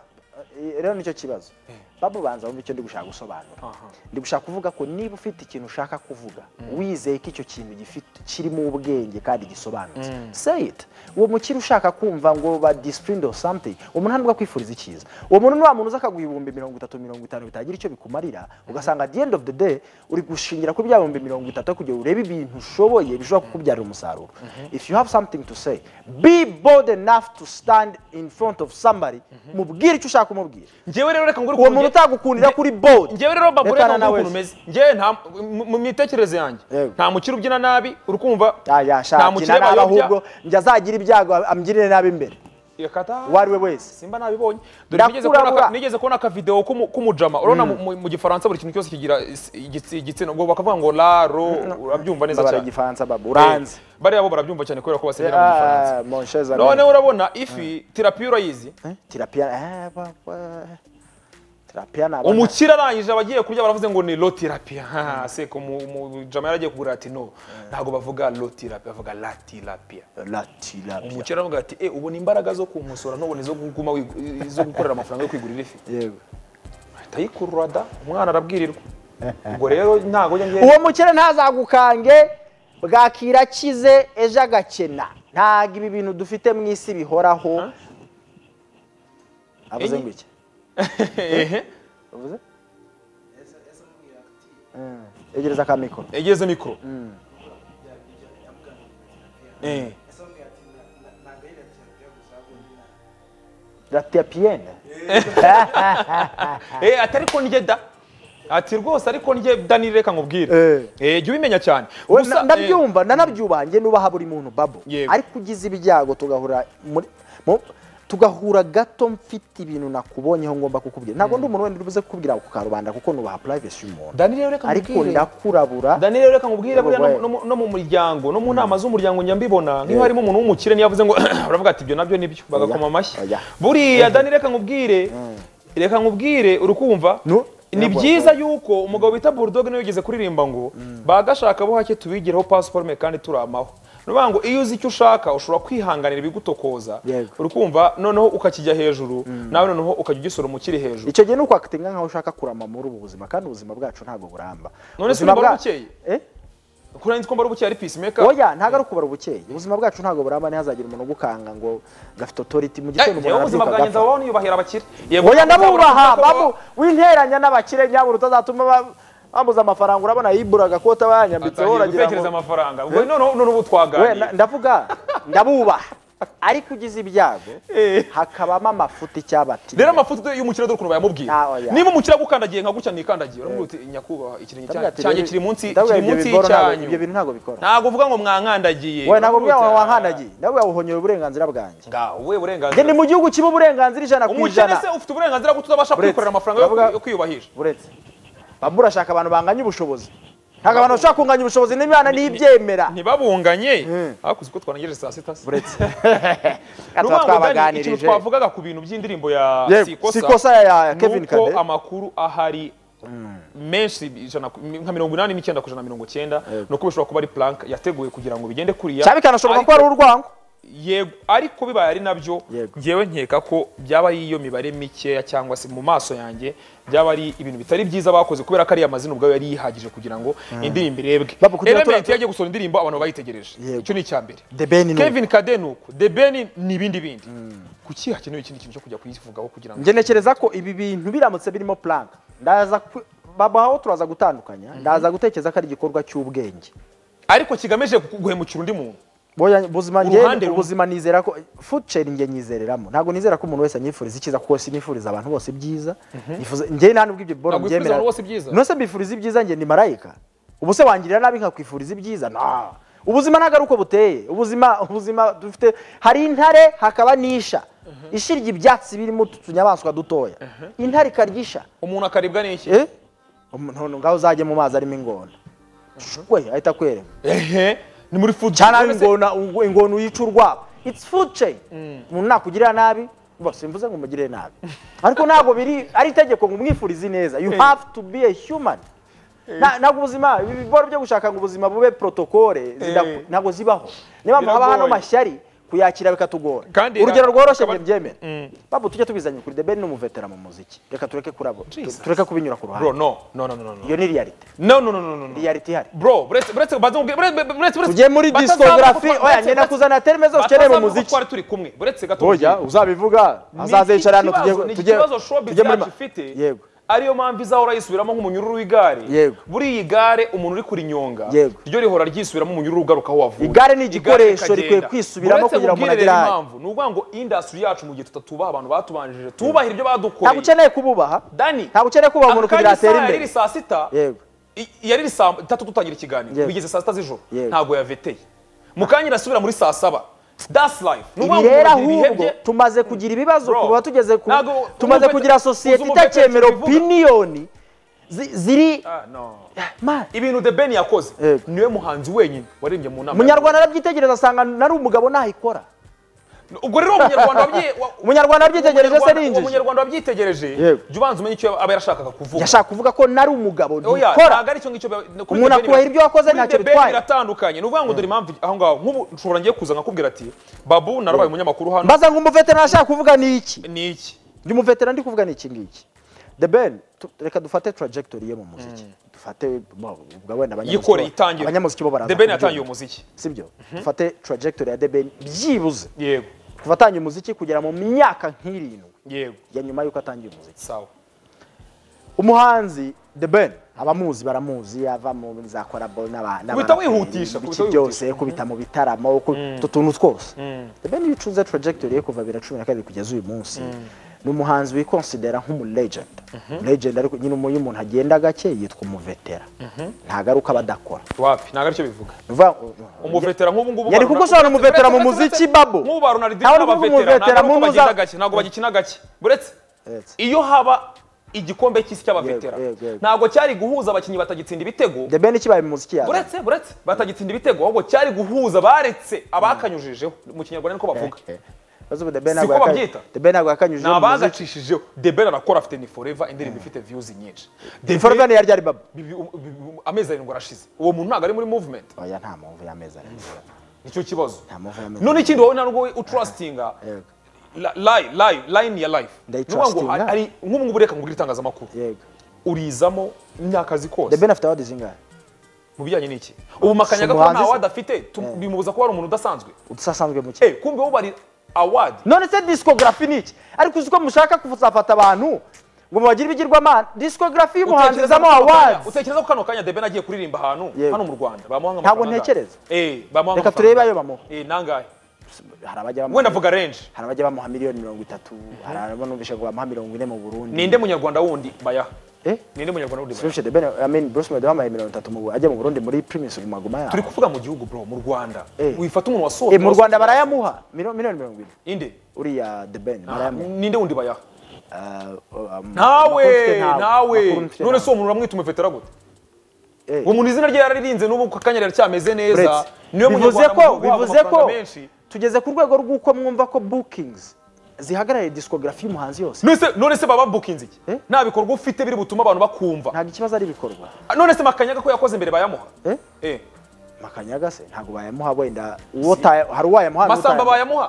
Eh, rero nicyo kibazo babu banza wumve icyo ndi gushaka gusobanura Aha. ndi gushaka kuvuga ko niba ufite ikintu ushaka kuvuga wizeye ko icyo kintu gifite kirimo ubwenge kandi gisobanutse say it uwo mukiri ushaka kumva ngo ba disciplined or something umuntu ntabwo akwifuriza icyiza uwo muntu ni wa muntu uza akaguha ibihumbi mirongo itatu mirongo itanu bitagira icyo bikumarira ugasanga at the end of the day uri gushingira kuri bya bihumbi mirongo itatu aho kugira ngo urebe ibintu ushoboye bishobora kukubyarira umusaruro if you have something to say be bold enough to stand in front of somebody mubwire icyo ushaka kumubwira njyewe rero reka ngure uwo muntu utagukundira kuri bold njyewe rero babu reka Rekana ngure nawe ukuntu umeze njyewe nta mu- mu mitekerereze yanjye Yego. nta mukire ubyina nabi uri kumva yashakina nabi ahubwo njya azagira ibyago amgirire nabi imbere yakata uwo ari we wese simba nabibonye dore nigeze Ndakurabura. kubona aka- nigeze kubona akavideo k'umu- k'umujama urabona mu- mu- mu gifaransa buri kintu cyose kigira is- igitsi- igitsina ngo bakavuga ngo laro urabyumva neza mbabara cyane igifaransa babu uranze Eh, bariya bo barabyumva cyane kubera ko basenyera mu gifaransa Ah, mon cher ami. noneho urabona ifi terapi urayizi Eh, tirapia eh, ba- ba- tirapia ni abana umukire arangije abagiye kurya baravuze ngo ni lotirapia ha seko umujama yaragiye kugura ati no ntabwo bavuga lotirapia bavuga latirapia la tirapia umukire aravuga ati e ubona imbaraga zo kumusora ntubone izo kuguma wigu- izo gukorera amafaranga yo kwigurira ifi yego tayikurura da umwana arabwirirwa ubwo rero ntago njye ngiye uwo mukire ntazagukange bwakira akize ejo agakena ntabwo ibi bintu dufite mu isi bihoraho avuze Enye- ngo iki Ehe. avuze Mm, egereza akamikoro yegeze mikoro Eh. tirapiyene Eh, ati ariko njye da ati rwose ariko njye dani reka nkubwire Eh. Eh, jya ubimenya cyane We- Gusa, na- eh, ndabyumva ndanabyuba njye nubaha buri muntu babo Yego. ariko ugize ibyago tugahura muri mu- tugahura gato mfite ibintu nakubonyeho ngomba kukubwira ntabwo ndi umuntu wenda uri buze kukubwira ako karubanda kuko nubaha purayivesi y'umuntu dani rero reka ariko mubwire ndakurabura dani rero reka mubwire buriya no- Wabaye. no mu- no mu muryango no mu nama z'umuryango njya mbibona nk'iyo harimo umuntu w'umukire niyo avuze ngo baravuga ati ibyo nabyo nibyo bagakoma amashyi Oya. buriya dani reka nkubwire reka nkubwire uri kumva No. ni Yego, byiza yuko umugabo bita bulldog niwe yigeze kuririmba ngo bagashaka bo hake tubigiraho pasiparume kandi turamaho ni ukuvuga ngo iyo uzi icyo ushaka ushobora kwihanganira ibigutokoza Yego. uri kumva noneho ukakijya hejuru nawe noneho ukajya ugisoroma ukiri hejuru icyo gihe ni ukwakitinga nkaho ushaka kurama muri ubu buzima kandi ubuzima bwacu ntabwo buramba None se Ubuzima urumva ari bwa- bukeye? Eh? kuri nitwa mbara ubuki ari peacemaker oya ntabwo ari ukubara ubukeye ubuzima bwacu ntabwo buramba ntihazagira umuntu ugukanga ngo gafite otoriti mu Eh, gitondo yewe umuntu ubuzima arabyuka bwanjye agapfa nzabaho niyubahira abakire Yego, nzabona oya ndabubaha ko- babu winteranya n'abakire nyabura utazatuma ba- bambuza amafaranga urabona yiburaga kota bayanyambitseho Atangiye uragira gutekereza ngo amafaranga ubwo noneho noneho ubu twaganiriye. we na- ndavuga ndabubaha ariko ugize ibyago Eh. hakabamo amafuti icyabati rero amafoto y'umukire dore ukuntu bayamubwira Ah, oya. niba umukire agukandagiye nka gutya nikandagiye uramubwira uti nyakubahwa ikirenge cya- cyanjye kiri munsi kiri munsi y'icyanyu ibyo bintu ntabwo bikora ntabwo uvuga ngo mwankandagiye we ntabwo bwawe Uramubwira uti, wankandagiye ndabwo wabuhonyera uburenganzira bwanjye ngaho we njye burenganzira ni mu gihugu kiba uburenganzira ijana ku umukire ijana se ufite uburenganzira bwo tutabasha Uretse. kwikorera amafaranga yo- Uravuga- yo kwiyubahisha buretse baba urashaka abantu banganya ubushobozi ntabwo abantu bashobora kunganya ubushobozi n'imana ntibyemera ntibabunganye Mm. hakuze uko twarangeje saa sita se buretse Ni tuba ukuvuga ngo Dani, ikintu twabaganirije twavugaga ku bintu by'indirimbo ya Yewe, sikosa Sikosa ya- ya Kevin nuko Kade. amakuru ahari menshi ijana ku- nka mirongo inani n'icyenda ku ijana na mirongo icyenda ni uko bishobora kuba ari plank yateguwe kugira ngo bigende kuriya cyaba bikanashoboka ko Ariko- ari urwango yego ariko bibaye ari nabyo Yego. ngewe nkeka ko byaba ari iyo mibare mikeya cyangwa se mu maso yanjye byaba ari ibintu bitari byiza bakoze kubera ko ariya mazina ubwayo yari yihagije kugira ngo indirimbo irebwe Babu, kugira ngo element tura- yagiye gusohora indirimbo abantu bayitegereje Yego. icyo ni icya mbere The Ben ni uko. Kevin Kade ni uko The Ben ni ibindi bindi kuki hakenewe ikindi kintu cyo kujya kuyivugaho kugira ngo njye ntekereza ko ibi bintu biramutse birimo plank ndaza ku- babaho turaza gutandukanya ndaza gutekereza ko ari igikorwa cy'ubwenge ariko kigamije guhemukira undi muntu Boya- ubuzima Uruhande njye rumwe. ubuzima nizera ko food chain njye nyizereramo ntabwo nizera ko umuntu wese anyifuriza icyiza kuko sinifuriza abantu bose ibyiza Nifuza- njye nta nubwo ibyo bora Ntabwo wifuriza mbyemera abantu bose ibyiza? nose mbifuriza ibyiza njye ni marayika ubu se wangirira nabi nkakwifuriza ibyiza na ubuzima ntabwo ari uko buteye ubuzima ubuzima dufite hari intare hakaba n'isha ishirya ibyatsi birimo utu tunyamaswa dutoya intare ikarya umuntu akaribwa n'iki Eh? none ngaho uzajye mu mazi arimo ingona we ahita akwereka ehe ni muri food cyane None se- ingona ung- ingona uyica urwabo it's food chain umuntu nakugirira nabi bose simvuze ngo umugirire nabi ariko ntabwo biri ari itegeko ngo umwifurize ineza you have to be a human Na- ntabwo ubuzima ibi bibora byo gushaka ngo ubuzima bube protokole Eh. ntabwo zibaho niyo mpamvu haba Biragoye. hano mashyari kuyakira bikatugora Kandi urugero ra- rworoshye akaba- njye mbyemere Mm. babu tujye tubizanye kuri debeni n'umuvetera mu muziki reka tureke kurabo tu- Jesus. tureke kubinyura ku bro ruhande no no no no no no iyo ni reality no no no no no no reality ihari bro buretse buretse baza mubwira- buretse buretse buretse- tugiye muri batazavuga discography ko twa- oya buretse- njye nakuzana terime zose ukeneye batazavuga mu ko muziki twari turi kumwe buretse gato oya uzabivuga azaza yicara hano tujye ni ikibazo showbiz tujye muri yacu ma- ifite yego ariyo mpamvu izahora yisubiramo nk'umunyururu w'igare Yego. buriya igare umuntu uri kurinyonga Yego. ryo rihora ryisubiramo umunyururu ugaruka aho wavuye Igare ni igikoresho ikagenda. rikwiye kwisubiramo Buretse kugira ngo umuntu nkubwire agere rero ahayo. impamvu ni ukuvuga ngo industry yacu mu gihe tutatubaha abantu batubanjije tubahira ibyo ntabwo badukoreye ukeneye kububaha dani ntabwo ukeneye kubaha ako umuntu kanya kugira atere isaha imbere yariri saa sita yego I- yari iri saa tatu dutangira ikiganiro Yego. bigeze saa sita z'ijoro Yego. ntabwo yaveteye mukanya irasubira muri saa saba that's life Ni ibi ukuvuga ngo rero mu bihe ahubwo bye- tumaze kugira ibibazo Bro, kuba tugeze ku ntabwo tumaze umuvete- kugira sosiyete uzi umuvete itakemera icyo bivuga? opiniyoni zi- ziri Ah, no. Man, ibintu the ben yakoze Yego. niwe muhanzi wenyine waririmbye mu nama umunyarwanda arabyitegereza asanga nari umugabo nahikora ubwo rero umunyarwanda wabyi- wa- umunyarwanda arabyitegereje se ni Umunyarwanda- injiji umunyarwanda wabyitegereje Yego. jya ubanza umenye icyo aba yarashakaga kuvuga yashaka kuvuga ko nari umugabo Oya, ntikora ntabwo ari cyo ngicyo biba- kuri Umuntu The Ben akuraho ibyo wakoze kuri ntacyo The Ben bitwaye. biratandukanye ni ukuvuga ngo dore impamvu aho ngaho nk'ubu nshobora ngiye kuza nkakubwira ati babu narabaye umunyamakuru hano mbaza ngo umuveterana ashaka kuvuga ni iki ni iki ndi umuveterana ndi kuvuga ni iki ngiki the ben tu- reka dufate trajectory ye mu muziki dufate bo- ubwo wenda abanyamuziki yikoreye bo- itangira abanyamuziki bo baraza the ben kubyumva. yatangiye umuziki sibyo dufate trajectory ya the ben byibuze yego kuva atangiye umuziki kugera mu myaka nk'irindwi yego ya nyuma y'uko atangiye umuziki sawa umuhanzi the ben abamuzi baramuzi ava mu za korabo n'aba- n'aba- Kubita wihutisha, ibiki kubita wihutisha. byose kubita mu bitaramo ku- utu tuntu twose the ben iyo ucunze trajectory ye kuva bibiri na cumi na kabiri kugeza uyu munsi ni umuhanzi wikonsidera nk'umulegenda legenda ariko nyine iyo umuntu agenda gake yitwa umuvetera ntabwo ari uko aba adakora wapi ntabwo aricyo bivuga Bivuga- umuvetera nk'ubu ngubu yari kugusobanura umuvetera mu muziki babo nk'ubu ba Ronaldinho Ntawe uri kuvuga n'abavetera umuvetera ntabwo mu bagenda muza- gake ntabwo bagikina gake buretse Uretse. iyo haba igikombe cy'isi cy'abavetera Yego, yego, yego. ntabwo cyari guhuza abakinnyi batagitsinda ibitego the ben kibaye mu muziki yawe buretse buretse batagitsinda ibitego ahubwo cyari guhuza baretse abakanyujijeho mu kinyarwanda niko bavuga Bazi ubu The Ben Siko ntabwo yaka- babyita. The Ben ntabwo yakanyujije ni mu muziki abagacishijeho debera arakora afite ni forever indirimbo ifite views nyinshi The for Ben- ben yarya ari baba bi- bi- bi- amezi arindwi arashize uwo muntu ntabwo ari muri movement oya nta mpamvu y'amezi arindwi nicyo kibazo nta mpamvu y'amezi none ikindi wowe ntabwo utrustinga Yego. la- line line- line ya life Ndayitrustinga. Ni ukuvuga ngo ari nk'ubu ngubu reka ngurire itangazamakuru yego urizamo imyaka azi the kose ben afite awards zingahe mu bijyanye n'iki ubu makanyaga ko Si umuhanzi nta se? wadi afite tu- bimubuza kuba ari umuntu udasanzwe udasanzwe mu Eh, kumbe wowe bari awadi none se discography ni iki ariko uzi ko mushaka kuzafata abantu ngo mubagire ibigirwamana discography y'umuhanzi Utekereza izamo ko kano kanya- awards utekereza ko kano kanya deben agiye kuririmba ahantu Yego. hano mu rwanda bamuha Ntabwo ntekereza. eh bamuha Reka amafaranga. turebe ayo bamuha. eh nangahe hari abajya bamuha- wenda vuga range hari abajya bamuha miliyoni mirongo itatu hari abajya numvisha ngo bamuha mirongo ine mu burundi ninde munyarwanda wundi bayaha eh ninde munyarwanda wundi bayaha Solution The Ben, I mean, Bruce Melody bamuhaye mirongo itatu mu bu- ajya mu Burundi muri Primus Gumaguma turi yaho. kuvuga mu gihugu bro mu rwanda Eh. wifata umuntu wasohotse Eh, mu Rwanda barayamuha miliyoni miliyoni mirongo ine inde uriya The Ben Ah, barayamuha. ninde wundi bayaha Ah, um, nawe makuru mfite ntawe, nawe makuru mfite none ntawe. se uwo muntu uramwita umuvetera gute Eh, uwo muntu izina rye yararirinze n'ubu ku kanya cyameze neza uretse. niwe bivuze munyarwanda ko mu gihugu waba bivuze ko amafaranga menshi tugeze ku rwego rw'uko mwumva ko bookings zihagarariye discography y'umuhanzi yose none se none se baba bukinze iki Eh? nta bikorwa ufite biri butume abantu bakumva ntabwo ikibazo ari ibikorwa Ah, none se makanyaga ko yakoze mbere bayamuha Eh? eh makanyaga se ntabwo bayamuha wenda uwo utaya- hari uwayamuha masamba n'utayamuha bayamuha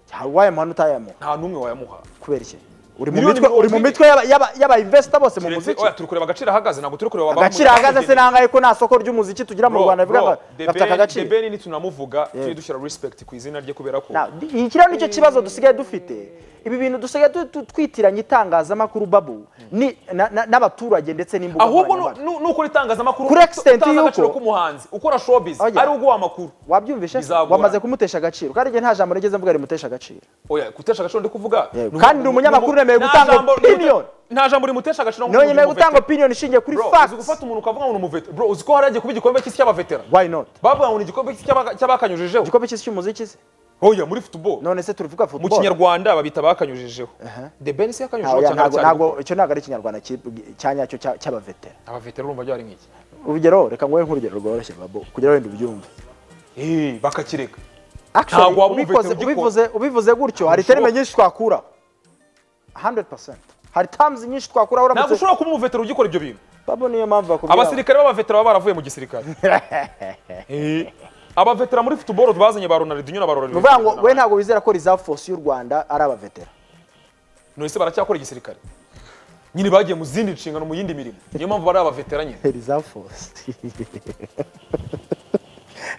hari uwayamuha n'utayamuha nta n'umwe wayamuha kubera iki uri mu Miliyoni mitwe uri mu mirongo ine. mitwe y'aba- y'aba- y'abainvestor bose mu Keretse- muziki oya, turi kureba agaciro ahagaze ntabwo turi kureba abamuha- agaciro ahagaze se nangahe ko nta soko ry'umuziki tugira mu Bro, rwanda bivuga ngo bro, The gafite aka Ben- The gaciro Ben nitunamuvuga tujye dushyira respect ku izina rye kubera ko Na- di- iki rero nicyo kibazo dusigaye dufite ibi bintu dusigaye tu- tu- twitiranya itangazamakuru babu ni- na- na- n'abaturage ndetse n'imbuga ahubwo nu- nu- nkoranyambaga nuko itangazamakuru Kuri extent utazi y'uko- agaciro k'umuhanzi ukora showbiz Oya. ari uguha amakuru wabyumvishe se? Bizagorana. wamaze kumutesha agaciro kandi igihe nta jambo rigeze mvuga rimutesha agaciro oya gutesha agaciro ndi kuvuga Yego. ni- Kandi ni- ni umunyamakuru ni- uremewe nta gutanga jambo- opinion. nta jambo rimutesha agaciro nk'umuntu ntiwemerewe gutanga w'umuvetera. opinion ishingiye kuri Bro, uzi facts gufata umuntu ukavuga ngo ni umuvetera bro uzi ko hari agiye kuba igikombe cy'isi cy'abavetera why not bavuga ngo ni igikombe cy'isi cy'abaka- cy'abakanyujijeho igikombe cy'isi cy'umuziki se oya muri football none se turivuga mu football kinyarwanda babita bakanyujijeho the ben se Ah, yakanyujijeho oya, cyangwa ntago- cyangwa ntago icyo ntabwo ari ikinyarwanda ki- cyanyacyo cya- cy'abavetera abavetera urumva byari nk'iki urugero reka nguhe nk'urugero rworoshye babo kugira wenda ubyumve eh bakakireka Actually, Ntabwo waba ubikoze- umuvetera ugikora. ubivuze ubivuze gutyo hari Ntabwo terime nyinshi twakuraho 100% hari terms nyinshi twakuraho ntabwo uramutse ushobora kuba umuvetera ugikora ibyo bintu babo niyo mpamvu bakubwira abasirikare b'abavetera baba baravuye mu gisirikare Eh, abavetera muri football bazanye ba Ronaldinho na ba ni ukuvuga ngo we Ronaldinho ntabwo wizera ko reserve force y'u Rwanda ari abavetera none se baracyakora igisirikare nyine bagiye mu zindi nshingano mu yindi mirimo niyo mpamvu bari abavetera nyine reserve force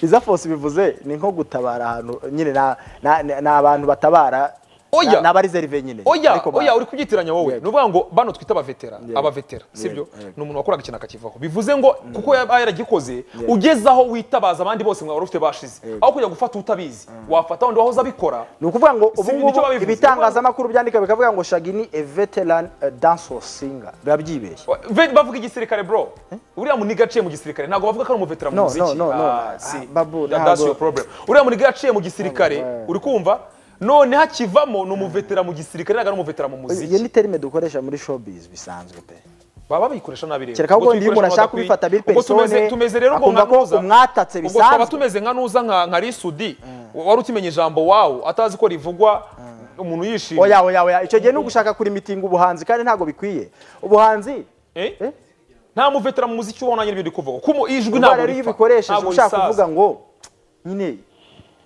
reserve force bivuze ni nko gutabara ahantu nyine na- na- na- ni abantu batabara Oya. ni abariserve nyine oya Ariko ba- oya uri kubyitiranya wowe Yego. ni ukuvuga ngo bano twita abavetera abavetera sibyo yego. ni umuntu wakoraga ikintu akakivaho bivuze ngo kuko yaba yaragikoze ugezaho witabaza abandi bose mwaba ufite bashize aho kujya gufata utabizi wafata wundi wahoze abikora ni ukuvuga ngo Si ubu nicyo ngubu babivuze. ibitangazamakuru byandika bikavuga ngo shagi ni a veteran uh, dancehall singer biba byibeshye Ve- bavuga igisirikare bro uriya muniga yaciye mu gisirikare ntabwo bavuga ko ari umuvetera mu No, muziki no, no, no. Ah, si. Ah, babu, That- ntabwo- that's your problem uriya muniga yaciye mu gisirikare uri kumva none hakivamo ni umuvetera mu gisirikare ntabwo ari umuvetera mu iyo muziki ni terime dukoresha muri showbiz bisanzwe pe baba bayikoresha nabi rero kereka Ubwo ahubwo iyo umuntu tuyikoresha ashaka badakwiye. kubifata biri Ubwo tumeze- persone tumeze rero ubwo akumva nka Nuza. ko umwatatse ubwo twaba bisanzwe tumeze nka nuza nka nka risudi wari ukimenye ijambo wawo atazi ko rivugwa umuntu yishimye oya oya oya icyo gihe ni ugushaka kurimitinga ubuhanzi kandi ntabwo bikwiye ubuhanzi Eh? Eh? nta muvetera mu muziki ubona nyine ibintu kuvuga kuko ijwi indwara ntabwo rero iyo ripfa, ubikoresheje ntabwo ushaka risaza. kuvuga ngo nyine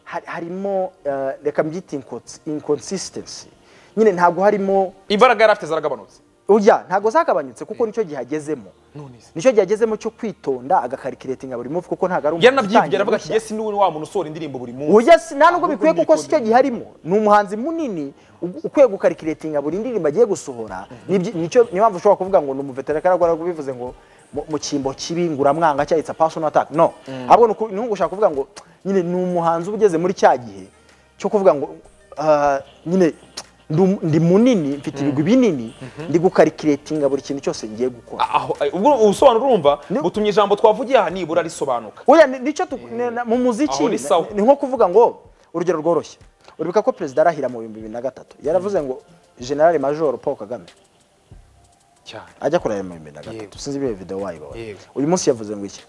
hari- harimo eh, reka mbyita inconsi- inconsistency nyine ntabwo harimo imbaraga yari afite zaragabanutse ujya ntabwo zagabanyutse kuko nicyo gihe agezemo none se nicyo gihe agezemo cyo kwitonda agakarikiretinga buri munsi kuko ntabwo ari yaranabyimbye utangiye aravuga ati gushya. yesi niwe wa muntu usohora indirimbo buri munsi Oya si nta nubwo bikwiye kuko si Ahubwo cyo gihe arimo ni umuhanzi munini u- ukwiye gukarikiretinga buri ndirimbo agiye gusohora Nibyo- nicyo niyo mpamvu ushobora kuvuga ngo ni umuvetera kandi ariko bivuze ngo mu- mu cyimbo kibi nguramwanga cya it's a personal attack no ahubwo ni uku- ni nko gushaka kuvuga ngo nyine ni umuhanzi uba ugeze muri cya gihe cyo kuvuga ngo ah, nyine ndu- ndi munini mfite ibigwi binini ndi gukarikiretinga buri kintu cyose ngiye gukora aho ubwo ubusobanuro urumva Ni- butumye ijambo twavugiye aha nibura risobanuka Oya, ni- nicyo tu- ne- na- mu muziki Aho ni na- sawa. ni nko kuvuga ngo urugero rworoshye uribuka ko perezida arahira mu bihumbi bibiri na gatatu yaravuze ngo generale majoro paul kagame cyane ajya kurahira mu bihumbi bibiri na gatatu Yego. sinzi ibihe videwo wayibonye Yego. uyu munsi yavuze ngo iki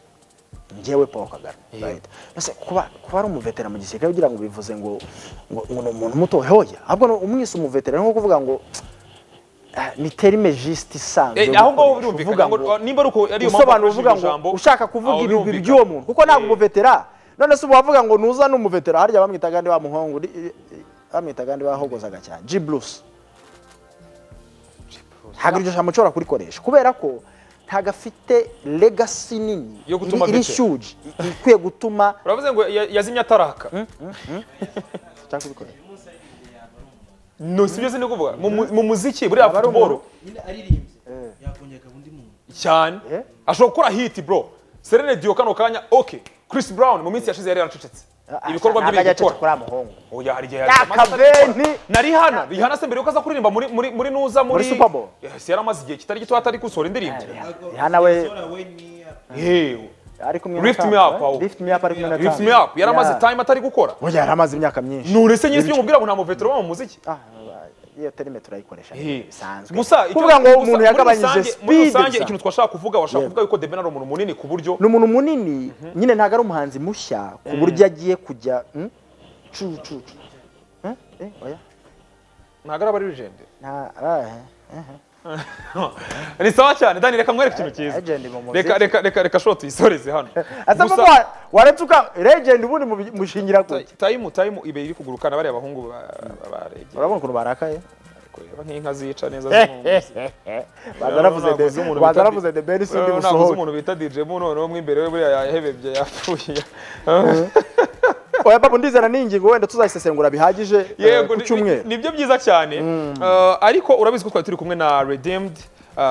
ngewe paul kagame Yego. right Mbese kuba kuba ari umuvetera mu gisirikare kugira ngo bivuze ngo ngo ngo ni umuntu muto hoya ahubwo ni- umwise umuvetera ni nko kuvuga ngo ah, ni terime juste isanzwe Eh, yo aho ngaho gukoresha. birumvikana Uvuga ngo ngo- nimba ari uko ari yo mpamvu usobanura akoresheje uvuga ijambo ngo ushaka aho kuvuga ibigwi birumvikana. by'uwo muntu kuko ntabwo Eh, umuvetera none se uba wavuga ngo nuza n'umuvetera harya bamwitaga ndi wa muhungu ndi- eh, eh, bamwitaga ndi wahogozaga cyane G Bruce ntabwo iryo jambo ushobora kurikoresha kubera ko ntabwo afite legacy nini Yo gutuma iri- iri vetera. huge i- ikwiye gutuma uravuze ngo ya- yazimye ataraka cyangwa kubikoresha no sibyo zindi kuvuga Mu mu- mu muziki buriya Aba ari futuboro nyine aririmbye yakongera undi muntu cyane Eh? ashobora gukora hiti bro serene diyo kano kanya ok chris brown mu minsi yashize yari yaracecetse ibikorwa bye biri gukora gukora kuri muhungu oya hari igihe Ya amaze kaveni! na rihana rihana se mbere yuko aza kuririmba muri muri muri nuza muri Super Bowl. yes yari amaze igihe kitari gito atari gusohora indirimbo Rihanna we- Sora we ni yewe ari kumwe na Lift me Tampa, up, eh? aho. lift me up ari kumwe na lift me Tampa. up yari amaze Yeah. time atari gukora Oya, yari amaze imyaka myinshi nurese nyine ibyo mubwira ngo nta muvetero wo mu muziki Ah, iyo terime turayikoresha Eh. bisanzwe gusa icyo- kuvuga ngo gusa umuntu muri yagabanyije rusange- muri speed rusange bisa. ikintu twashaka kuvuga washaka Yego. kuvuga yuko deben ari umuntu munini ku buryo ni umuntu munini nyine ntabwo ari umuhanzi mushya ku buryo agiye kujya hmm? cu cu cu Eh? Eh, oya ntabwo araba ari legend Nta- ah, eh. ni sawa cyane dani reka mwereke ikintu cyiza legend mu muziki. reka reka reka reka shoti tuyisoreze hano Asa Gusa- papa waretse uka legend ubundi mubi- mushingira ku Ta- tayimu tayimu ibe iri kugurukana bariya bahungu ba- barebye urabona ukuntu barakaye kureba nk'inka zica neza z'umwungu. baza baravuze Urabona de- naguze umuntu baza bita baravuze Di- de beri sindi urabona naguze busohoke umuntu bita dj mu noneho mo imbere we buriya yahebebye yapfuye oya papa ndizera ni ingingo wenda tuzayisesengura bihagije eh, yego ku ni- cyumweru ni byo byiza cyane Eh, ariko urabizi ko twari turi kumwe na redeemed eh,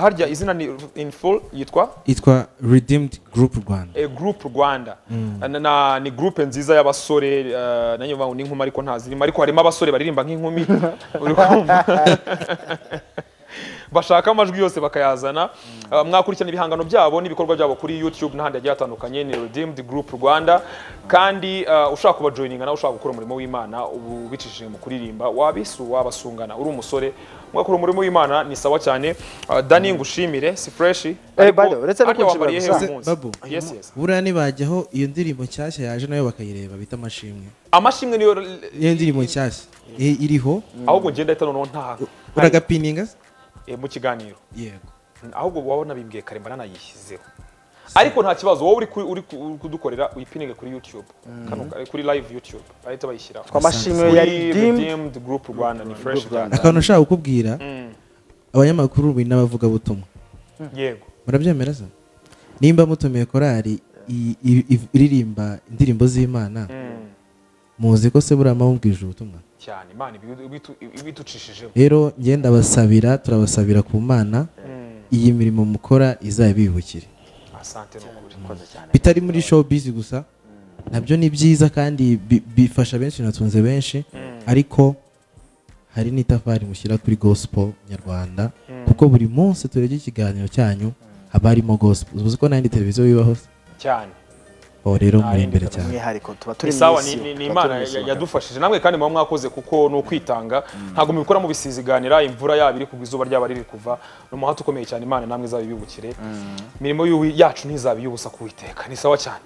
harya izina ni in full yitwa itwa redeemed group rwanda eh, group rwanda Na- na- ni group nziza y'abasore eh, nanyo bavuga ngo ni inkumi ariko ntazirimo ariko harimo abasore baririmba nk'inkumi Uri kumva? bashaka amajwi yose bakayazana Eh, mwakurikirana ibihangano byabo n'ibikorwa byabo kuri youtube n'ahandi hagiye hatandukanye ni redeemed group rwanda kandi eh, ushaka kubajoyininga nawe ushaka gukora umurimo w'imana ubu bicishije mu kuririmba wabisu wabasungana uri umusore mwakora umurimo w'imana ni sawa cyane Eh, dani ngushimire si fresh ariko- by the way, uretse no ariko wambariye kunshimira hehe gusa. uyu munsi? babu Yes, yes. buriya ntibajyaho iyo ndirimbo nshyashya yaje nayo bakayireba bita amashimwe amashimwe niyo iyo ndirimbo nshyashya i- iriho ahubwo ngenda ahita noneho nta uragapininga se? Eh, mu kiganiro yego ahubwo wabona bimbwiye kare mba nanayishyizeho ariko nta kibazo wowe uri ku- uri ku- uri kudukorera uyipininge kuri youtube Kano- kuri live youtube bahita bayishyiraho twamashimwe Kuri ya redeemed Redeemed group rwanda ni fresh Rwanda. akantu nshaka kukubwira Mm, abanyamakuru buri n'abavugabutumwa yego murabyemera se nimba mutumiye korari i- i- i- iririmba indirimbo z'imana Mm, muzi ko se buriya mubwije ubutumwa cyane imana ibi- ibitu- ibiducishijemo rero ngenda basabira turabasabira ku mana Mm, iyi mirimo mukora izabibukire asante ni ukuri bitari muri showbiz gusa nabyo ni byiza kandi bi- bifasha benshi natunze benshi ariko hari n'itafari mushyira kuri gospel nyarwanda kuko buri munsi turebye ikiganiro cyanyu haba harimo gospel uzi ko n'ayindi televiziyo bibaho se? cyane ubu rero Nta muri yindi imbere cyane umwihariko tuba turi ni mu sawa isi, ni- ni ni tuba imana turi mu isi, ya- yadufashije namwe kandi muba mwakoze kuko ni ukwitanga ntabwo mubikora mubisiziganira imvura yaba iri kugwa izuba ryaba riri kuva ni umuhate ukomeye cyane imana namwe izabibibukire imirimo y'uwi- yacu ntizaba iy'ubusa ku witeka ni sawa cyane